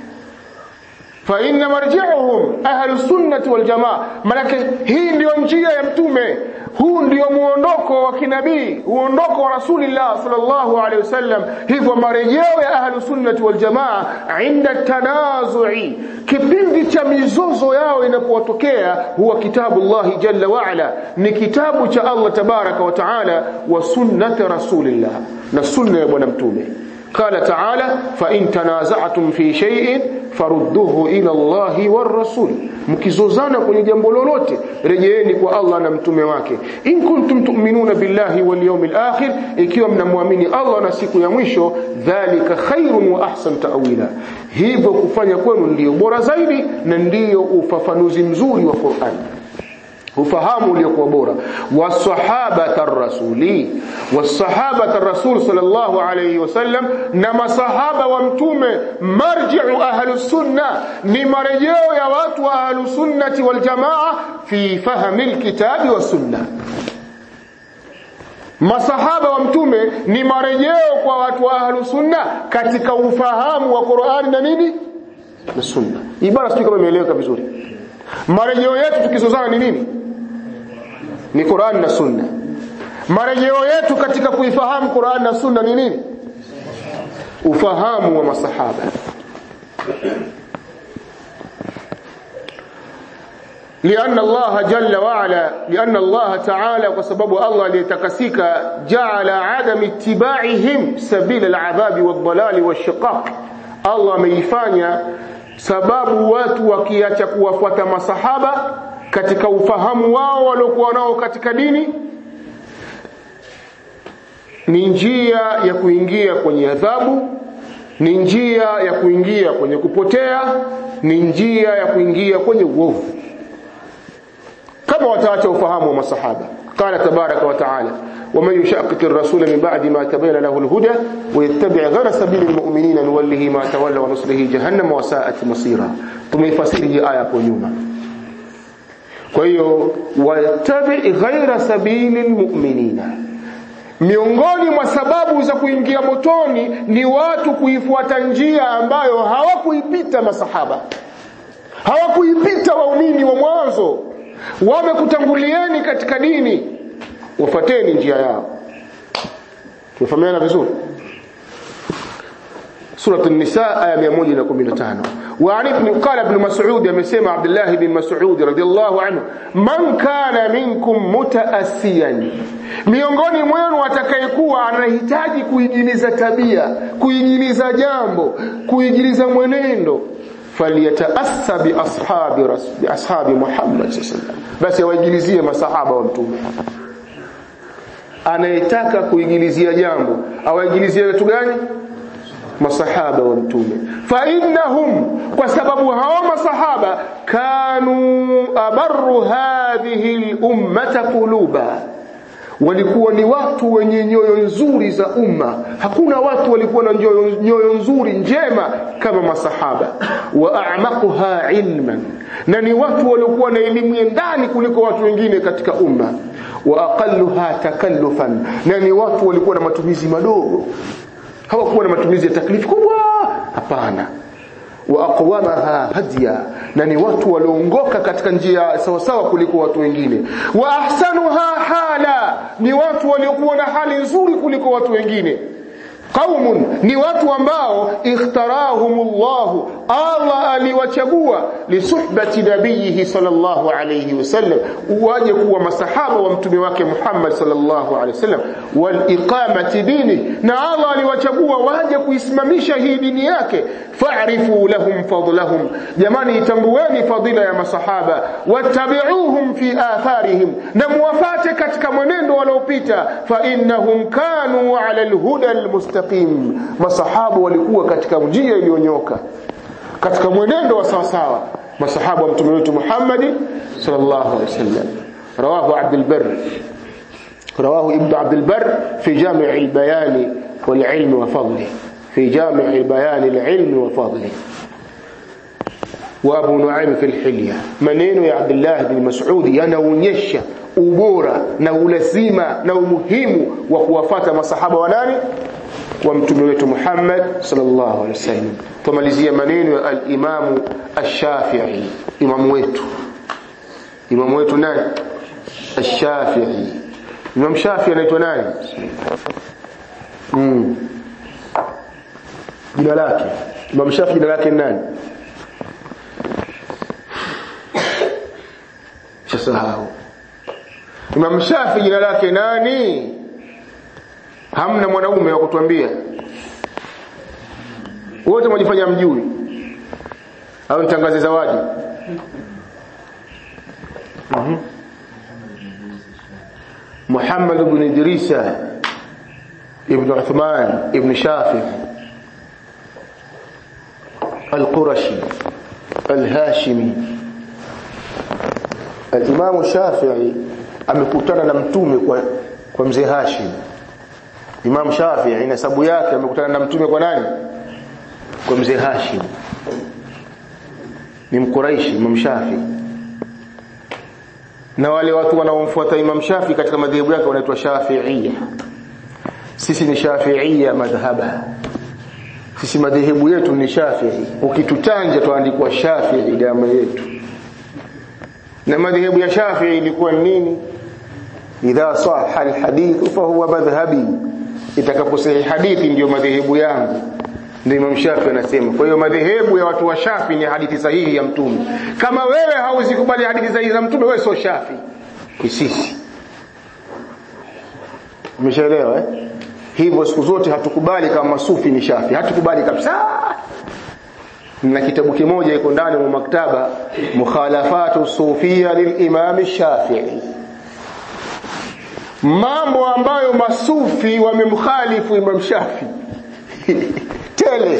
فإن مرجعهم أهل السنة والجماعة manake hii ndio njia ya mtume huu ndio muondoko wa kinabii uondoko wa rasulillah sallallahu alaihi wasallam hivyo marejeo ya ahlu sunnati wal jamaa inda tanazui kipindi cha mizozo yao inapowatokea huwa kitabu llahi jalla waala ni kitabu cha allah tabaraka wa taala wa sunnati rasulillah na sunna ya bwana mtume قال تعالى فإن تنازعتم في شيء farudduhu ila Allahi war rasul mkizozana kwenye jambo lolote rejeeni kwa Allah na mtume wake in kuntum tu'minuna billahi wal yawmil akhir ikiwa mnamwamini Allah na siku ya mwisho dhalika khairun wa ahsan ta'wila hivyo kufanya kwenu ndiyo bora zaidi na ndiyo ufafanuzi mzuri wa Qur'an ufahamu uliokuwa bora wasahabata rasuli wasahabata rasul sallallahu alayhi wasallam na masahaba wa mtume marji'u ahlus sunna ni marejeo ya watu wa ahlus sunnati wal jamaa fi fahmi alkitabi was sunna masahaba wa mtume ni marejeo kwa watu wa ahlus sunna katika ufahamu wa Qur'ani na nini na sunna ibara sio kama imeeleweka vizuri marejeo yetu tukizozana ni nini ni Qur'an na Sunna. Marejeo yetu katika kuifahamu Qur'an na Sunna ni nini? Ufahamu wa masahaba. لأن الله جل وعلا لأن الله تعالى وسبب الله ليتكسيك جعل عدم اتباعهم سبيل العذاب والضلال والشقاق الله ameifanya sababu watu wakiacha kuwafuata masahaba katika ufahamu wao waliokuwa nao katika dini ni njia ya kuingia kwenye adhabu ni njia ya kuingia kwenye kupotea ni njia ya kuingia kwenye uovu kama wataacha ufahamu wa masahaba قال تبارك وتعالى ومن يشاقق الرسول من بعد ما تبين له الهدى ويتبع غير سبيل المؤمنين نوله ما تولى ونصله جهنم وساءت مصيرا tumefasiri hii aya hapo nyuma kwa hiyo watabi ghaira sabili almu'minina miongoni mwa sababu za kuingia motoni ni watu kuifuata njia ambayo hawakuipita masahaba hawakuipita waumini wa mwanzo wamekutangulieni katika dini wafuateni njia yao tumefahamiana vizuri سورة النساء آية 115 وعن ابن قال ابن مسعود يمسيما عبد الله بن مسعود رضي الله عنه من كان منكم متأسيا miongoni mwenu atakayekuwa anahitaji kuigiliza tabia kuigiliza jambo kuigiliza mwenendo falyataassa bi ashabi bi ashabi Muhammad sallallahu basi awaigilizie masahaba wa mtume anayetaka kuigilizia jambo awaigilizie watu gani masahaba wa mtume fa innahum kwa sababu hao masahaba kanu abarru hadhihi al-ummata quluba walikuwa ni watu wenye nyoyo nzuri za umma hakuna watu walikuwa na nyoyo, nyoyo nzuri njema kama masahaba wa a'maquha ilman na ni watu waliokuwa na elimu ya ndani kuliko watu wengine katika umma wa aqalluha takallufan na ni watu walikuwa na matumizi madogo hawakuwa na matumizi ya taklifu kubwa hapana wa aqwamaha hadiya na ni watu walioongoka katika njia sawasawa kuliko watu wengine wa ahsanuha hala ni watu waliokuwa na hali nzuri kuliko watu wengine qaumun ni watu ambao ikhtarahumullah Allah aliwachagua lisuhbati nabiyihi sallallahu alayhi wasallam waje kuwa masahaba wa mtume wake Muhammad sallallahu alayhi wasallam wal iqamati dini na Allah aliwachagua waje kuisimamisha hii dini yake fa'rifu lahum fadlahum jamani itambueni fadila ya masahaba wattabi'uhum fi atharihim na muwafate katika mwenendo waliopita fa innahum kanu ala alhuda almustaqim masahaba walikuwa katika njia iliyonyoka katika mwenendo wa sawasawa masahaba wa mtume wetu Muhammad sallallahu alaihi wasallam rawahu Abdul Barr رواه ابن عبد البر في جامع البيان والعلم وفضله في جامع البيان العلم وفضله وابو نعيم في الحليه maneno ya Abdullah bin Mas'ud yanaonyesha ubora na ulazima na umuhimu wa kuwafata masahaba wa nani wa mtume wetu Muhammad sallallahu alaihi wasallam tumalizia maneno ya al-Imam ash-Shafi'i imam wetu imam wetu nani ash-Shafi'i Imam Shafi'i anaitwa nani mm. jina lake Imam Shafi'i jina lake nani shasahau Imam Shafi jina lake nani? Hamna mwanaume wa kutuambia. Wote mwajifanya mjui. Au nitangaze zawadi. Mhm. Muhammad ibn Idrisa ibn Uthman ibn Shafi al-Qurashi al-Hashimi Al-Imam Shafi'i amekutana na mtume kwa kwa mzee Hashim. Imam Shafi'i nasabu yake amekutana na mtume kwa nani? Kwa mzee Hashim. Ni Mkuraishi Imam Shafi'i. Na wale watu wanaomfuata Imam Shafi'i katika madhehebu yake wanaitwa Shafi'iyya. Sisi ni Shafi'iyya madhhaba. Sisi madhehebu yetu ni Shafi'i. Ukitutanja tuandikwa Shafi'i damu yetu na madhehebu ya Shafi'i ilikuwa nini idha sahha alhadith fa huwa madhhabi itakaposahi hadithi ndio madhehebu yangu ndio Imam Shafi'i anasema kwa hiyo madhehebu ya watu wa Shafi ni hadithi sahihi ya mtume kama wewe hauzikubali hadithi sahihi za mtume wewe sio Shafi sisi umeshaelewa eh hivyo siku zote hatukubali kama masufi ni Shafi hatukubali kabisa na kitabu kimoja iko ndani mwa maktaba mukhalafatu sufia lilimam Shafi'i mambo ambayo masufi wamemkhalifu Imam Shafi tele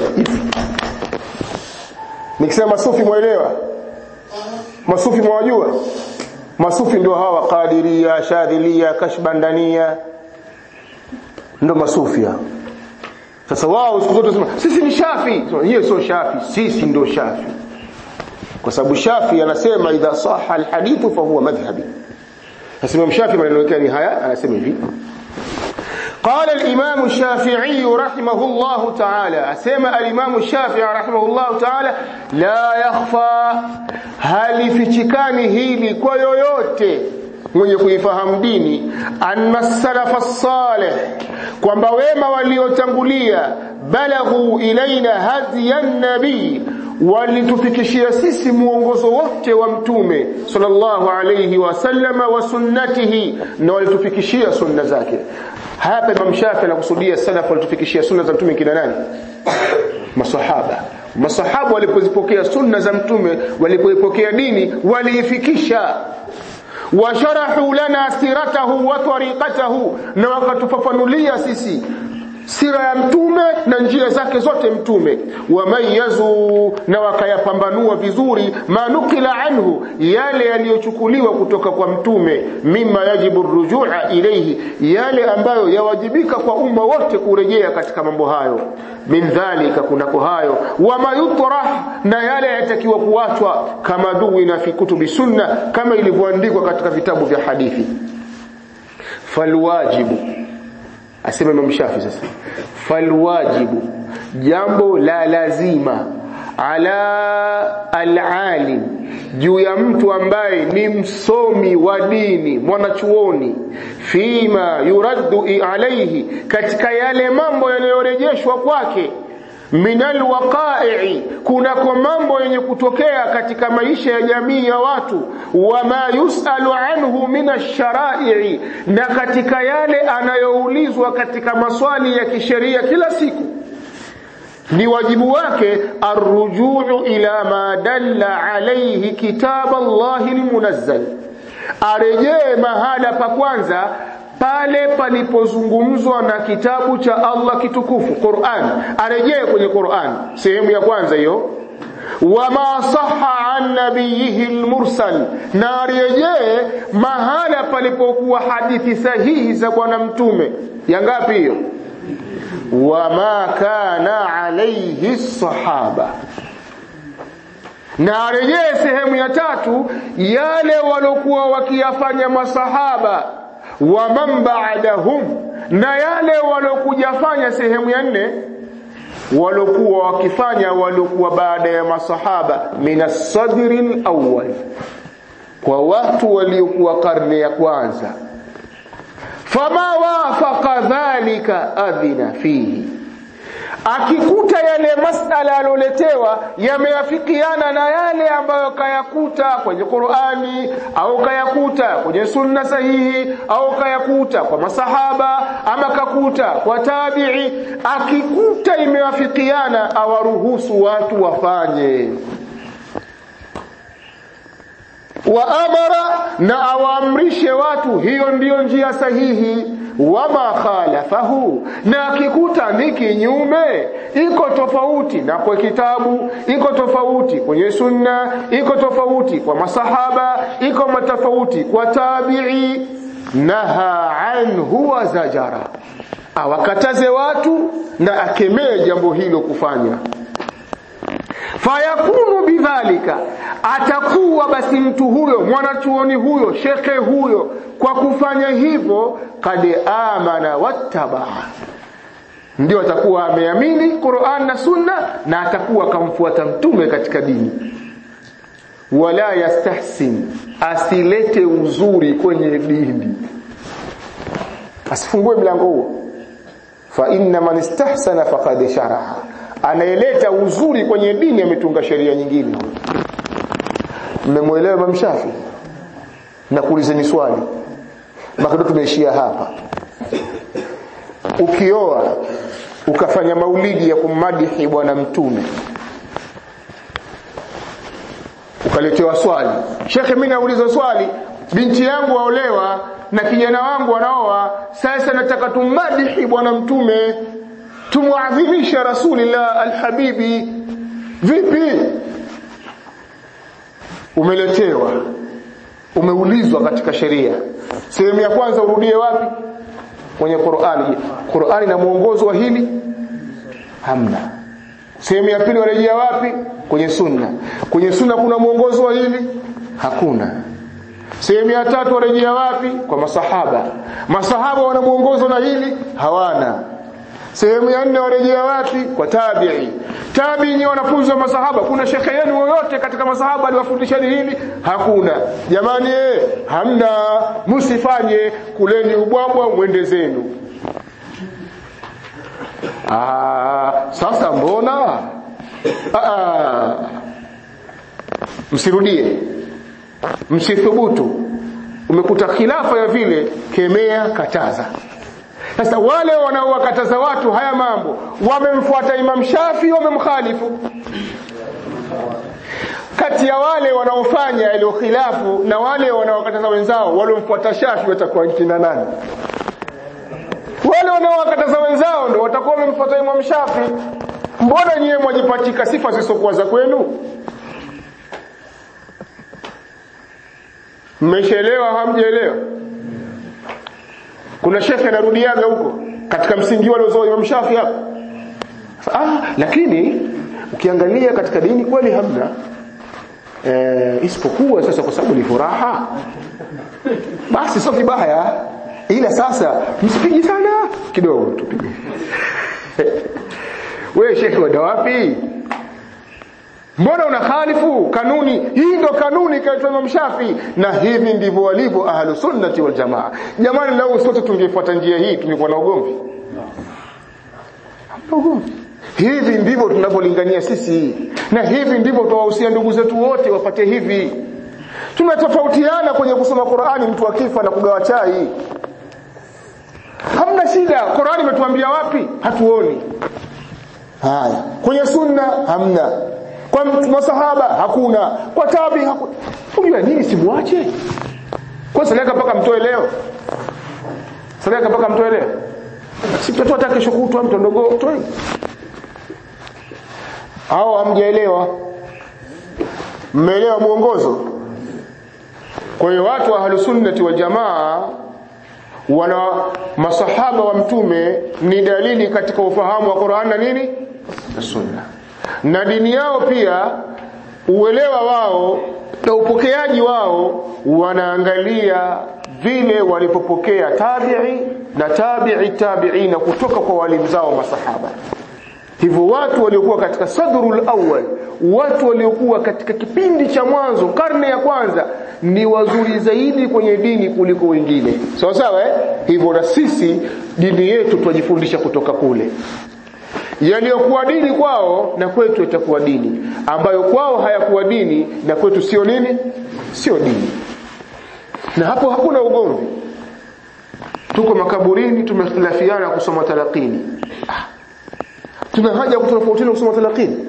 nikisema masufi mwelewa masufi mwajua masufi ndio hawa qadiria shadhilia kashbandania ndio masufi hao sasa wao siku zote sema sisi ni Shafi. Hiyo sio Shafi, sisi ndio Shafi. Kwa sababu Shafi anasema idha sahha alhadithu fa huwa madhhabi. Sasa Imam Shafi maneno yake ni haya, anasema hivi. قال الإمام الشافعي رحمه الله تعالى أسمى الإمام الشافعي رحمه الله تعالى لا يخفى هل في تكانه لكويوته mwenye kuifahamu dini anna salafa salih kwamba wema waliotangulia balaghu ilaina hadiyan nabii walitufikishia sisi muongozo wote wa mtume sallallahu alayhi wasallama wa sunnatihi na walitufikishia sunna zake hapa Imam Shafi anakusudia salaf walitufikishia sunna za mtume kina nani masahaba masahaba walipozipokea sunna za mtume walipoipokea dini waliifikisha washarahu lana siratahu wa tariqatahu na wakatufafanulia sisi sira ya mtume na njia zake zote mtume wamayazu na wakayapambanua vizuri manukila anhu yale yaliyochukuliwa kutoka kwa mtume mima yajibu rujua ilayhi yale ambayo yawajibika kwa umma wote kurejea katika mambo hayo min dhalika kunako hayo wama yutrah na yale yatakiwa kuachwa kama duwina fi kutubi sunna kama ilivyoandikwa katika vitabu vya hadithi falwajibu asema Imam Shafi sasa falwajibu jambo la lazima ala alalim juu ya mtu ambaye ni msomi wa dini mwanachuoni fima yuraddu alaihi katika yale mambo yanayorejeshwa kwake minal waqa'i kunako mambo yenye kutokea katika maisha ya jamii ya watu wama yusalu anhu min ash-shara'i na katika yale anayoulizwa katika maswali ya kisheria kila siku ni wajibu wake arrujuu ila ma dalla alayhi kitab Allah almunazzal arejee mahala pa kwanza pale palipozungumzwa na kitabu cha Allah kitukufu Qur'an arejee kwenye Qur'an sehemu ya kwanza hiyo wama sahha an nabiyihi almursal na arejee mahala palipokuwa hadithi sahihi za bwana mtume ya ngapi hiyo wama kana alayhi sahaba na arejee sehemu ya tatu yale walokuwa wakiyafanya masahaba wa man ba'dahum na yale walokujafanya sehemu ya nne walokuwa wakifanya walokuwa baada ya masahaba minasadri alawwal kwa watu waliokuwa karne ya kwanza fama wafaqa dhalika adhina fihi akikuta yale masala aloletewa yameafikiana na yale ambayo kayakuta kwenye Qur'ani au kayakuta kwenye sunna sahihi au kayakuta kwa masahaba ama kakuta kwa tabi'i akikuta imeafikiana awaruhusu watu wafanye wa amara na awaamrishe watu hiyo ndiyo njia sahihi wama khalafahu na akikuta ni kinyume iko tofauti na kwa kitabu iko tofauti kwenye sunna iko tofauti kwa masahaba iko matofauti kwa tabi'i naha anhu wa zajara awakataze watu na akemee jambo hilo kufanya fayakunu bidhalika atakuwa basi mtu huyo mwanachuoni huyo shekhe huyo kwa kufanya hivyo kad amana wattabaa ndio atakuwa ameamini Qur'an na Sunna na atakuwa akamfuata mtume katika dini wala yastahsin asilete uzuri kwenye dini asifungue mlango huo fa inna man istahsana faqad sharaha anayeleta uzuri kwenye dini ametunga sheria nyingine mmemwelewa Imam Shafi na kuulizeni swali bado tumeishia hapa ukioa ukafanya maulidi ya kummadihi bwana mtume ukaletewa swali shekhe mimi nauliza swali binti yangu waolewa na kijana wangu wanaoa sasa nataka tummadihi bwana mtume tumuadhimisha rasulillah alhabibi vipi umeletewa umeulizwa katika sheria sehemu ya kwanza urudie wapi kwenye Qur'ani Qur'ani na mwongozo wa hili hamna sehemu ya pili warejea wapi kwenye sunna kwenye sunna kuna mwongozo wa hili hakuna sehemu ya tatu warejea wapi kwa masahaba masahaba wana mwongozo na hili hawana sehemu ya nne warejea wapi kwa tabi'i tabi'i ni wanafunzi wa masahaba kuna shekhe yenu yoyote katika masahaba aliwafundishani hili hakuna jamani eh hamna msifanye kuleni ubwabwa mwende zenu ah sasa mbona ah msirudie msithubutu umekuta khilafa ya vile kemea kataza sasa wale wanaowakataza watu haya mambo wamemfuata Imam Shafi wamemkhalifu kati ya wale wanaofanya ile khilafu na wale wanaowakataza wenzao waliomfuata Shafi watakuwa kina nani wale wanaowakataza wenzao ndio watakuwa wamemfuata Imam Shafi mbona nyewe mwajipatika sifa zisizokuwa za kwenu mmeshaelewa hamjaelewa kuna shekhe anarudiaga huko katika msingi wale uzao Imam Shafi hapo ah lakini ukiangalia katika dini kweli hamna e, isipokuwa sasa kwa sababu ni furaha basi sio vibaya ila sasa msipigi sana kidogo tupige wewe shekhe wada wapi mbona una khalifu kanuni hii ndo kanuni kaitwa Imam Shafi na hivi ndivyo walivyo ahlu sunnati wal jamaa jamani lau sote tungefuata njia hii tungekuwa na ugomvi ugomvi hivi ndivyo tunavyolingania sisi na hivi ndivyo tuwahusia ndugu zetu wote wapate hivi tunatofautiana kwenye kusoma Qur'ani mtu akifa na kugawa chai hamna shida Qur'ani imetuambia wapi hatuoni haya kwenye sunna hamna kwa masahaba hakuna kwa tabi hakuna unajua nini simwache kwa salaka mpaka mtoe leo salaka mpaka mtoe leo si mtoto hata kesho kutwa mtondogo toe au hamjaelewa mmeelewa mwongozo kwa hiyo watu wa ahlusunnati wal jamaa wana masahaba wa mtume ni dalili katika ufahamu wa Qur'an na nini na sunna na dini yao pia uelewa wao na upokeaji wao wanaangalia vile walipopokea tabi'i na tabi'i tabi'ina kutoka kwa walimu zao masahaba hivyo watu waliokuwa katika sadrul awwal watu waliokuwa katika kipindi cha mwanzo karne ya kwanza ni wazuri zaidi kwenye dini kuliko wengine sawa sawa eh hivyo na sisi dini yetu twajifundisha kutoka kule yaliyokuwa dini kwao na kwetu itakuwa dini ambayo kwao hayakuwa dini na kwetu sio nini sio dini na hapo hakuna ugomvi tuko makaburini tumehtilafiana kusoma talaqini ah. tuna haja kutofautiana kusoma talaqini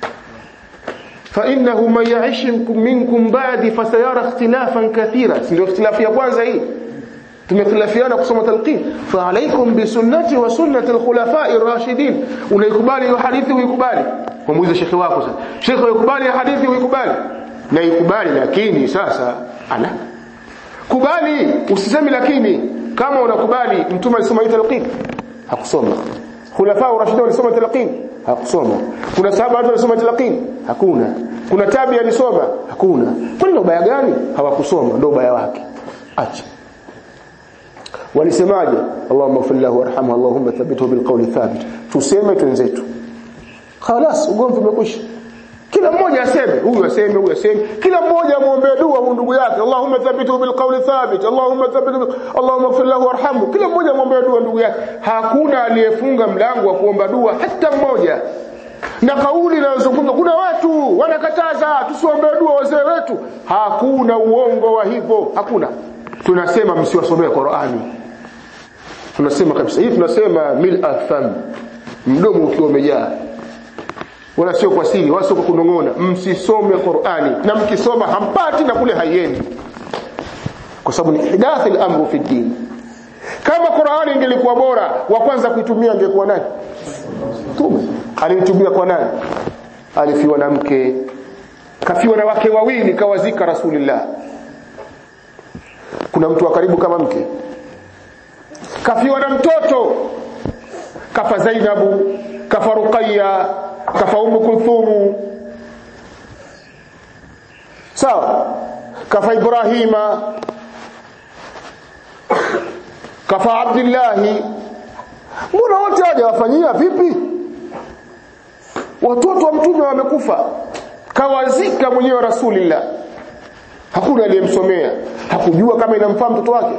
فإنه من يعيش منكم بعد فسيرى اختلافا كثيرا ndio ikhtilafu ya kwanza hii tumekhilafiana kusoma talqin fa alaykum bi sunnati wa sunnati al-khulafa'i ar-rashidin unaikubali hiyo hadithi uikubali kumuuliza shekhi wako sasa shekhi uikubali hadithi uikubali na ikubali lakini sasa ala kubali usisemi lakini kama unakubali mtume alisoma talqin hakusoma khulafa ar-rashidin walisoma talqin hakusoma kuna sahaba watu walisoma talqin hakuna kuna tabi alisoma hakuna kwani ndo ubaya gani hawakusoma ndo ubaya wake acha walisemaje Allahumma ighfir lahu warhamhu Allahumma thabbithu bilqawli thabit tuseme twenzetu خلاص ugomvi umekwisha kila mmoja aseme huyu aseme huyu aseme kila mmoja amuombee dua ndugu yake Allahumma thabbithu bilqawli thabit Allahumma thabbithu Allahumma ighfir lahu warhamhu kila mmoja amuombee dua ndugu yake hakuna aliyefunga mlango wa kuomba dua hata mmoja na kauli inayozungumza kuna watu wanakataza tusiombee dua wazee wetu hakuna uongo wa hivyo hakuna tunasema msiwasomee Qur'ani tunasema kabisa hii tunasema mil afam mdomo ukiwa umejaa wala sio kwa siri wala sio kwa kunong'ona msisome Qur'ani na mkisoma hampati na kule haiendi kwa sababu ni hidath al-amru fi din kama Qur'ani ingelikuwa bora wa kwanza kuitumia angekuwa nani tume alimtumia kwa nani alifiwa na mke kafiwa na wake wawili kawazika rasulillah kuna mtu wa karibu kama mke kafiwa na mtoto kafa Zainabu kafa Ruqayya kafa Ummu Kulthum sawa kafa Ibrahima kafa Abdillahi mbona wote hawajawafanyia vipi watoto wa mtume wamekufa kawazika mwenyewe rasulillah hakuna aliyemsomea hakujua kama inamfaa mtoto wake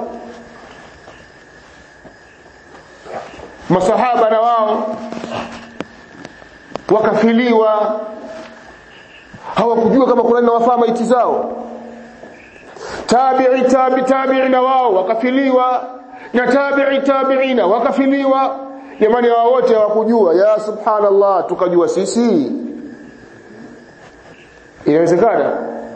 masahaba na wao wakafiliwa hawakujua kama kuna nawafaa maiti zao tabi'i tabi tabi'i na wao wakafiliwa na tabi'i tabi'ina wakafiliwa jamani wao wote hawakujua ya subhanallah tukajua sisi inawezekana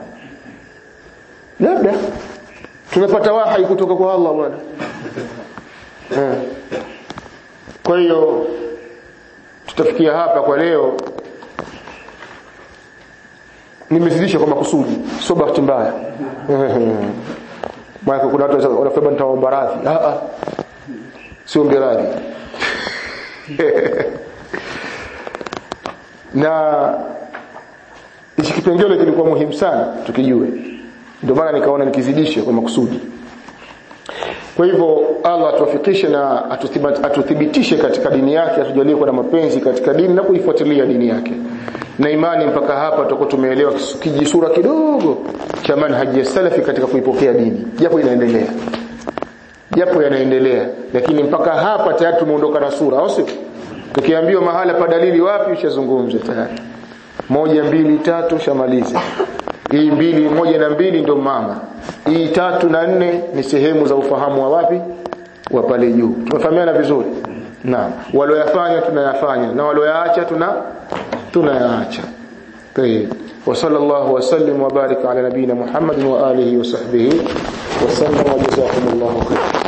labda tunapata wahi kutoka kwa Allah bwana eh. kwa hiyo tutafikia hapa kwa leo nimezidisha kwa makusudi sio bahati mbaya maana kuna watu wanasema nitaomba radhi ah ah sio radhi na hichi kipengele kilikuwa muhimu sana tukijue ndio maana nikaona nikizidishe kwa makusudi kwa hivyo Allah atuwafikishe na atuthibitishe katika dini yake atujalie kuwa na mapenzi katika dini na kuifuatilia dini yake na imani mpaka hapa tutakuwa tumeelewa kijisura kidogo cha manhaji ya salafi katika kuipokea dini japo inaendelea japo yanaendelea lakini mpaka hapa tayari tumeondoka na sura au sio tukiambiwa mahala pa dalili wapi ushazungumza tayari moja mbili tatu shamaliza hii mbili moja na mbili ndio mama hii tatu na nne ni sehemu za ufahamu wa wapi wa pale juu tumefahamiana vizuri naam walioyafanya tunayafanya na walioyaacha tuna tunayaacha طيب وصلى الله وسلم وبارك على نبينا محمد وآله وصحبه وسلم وجزاكم الله خيرا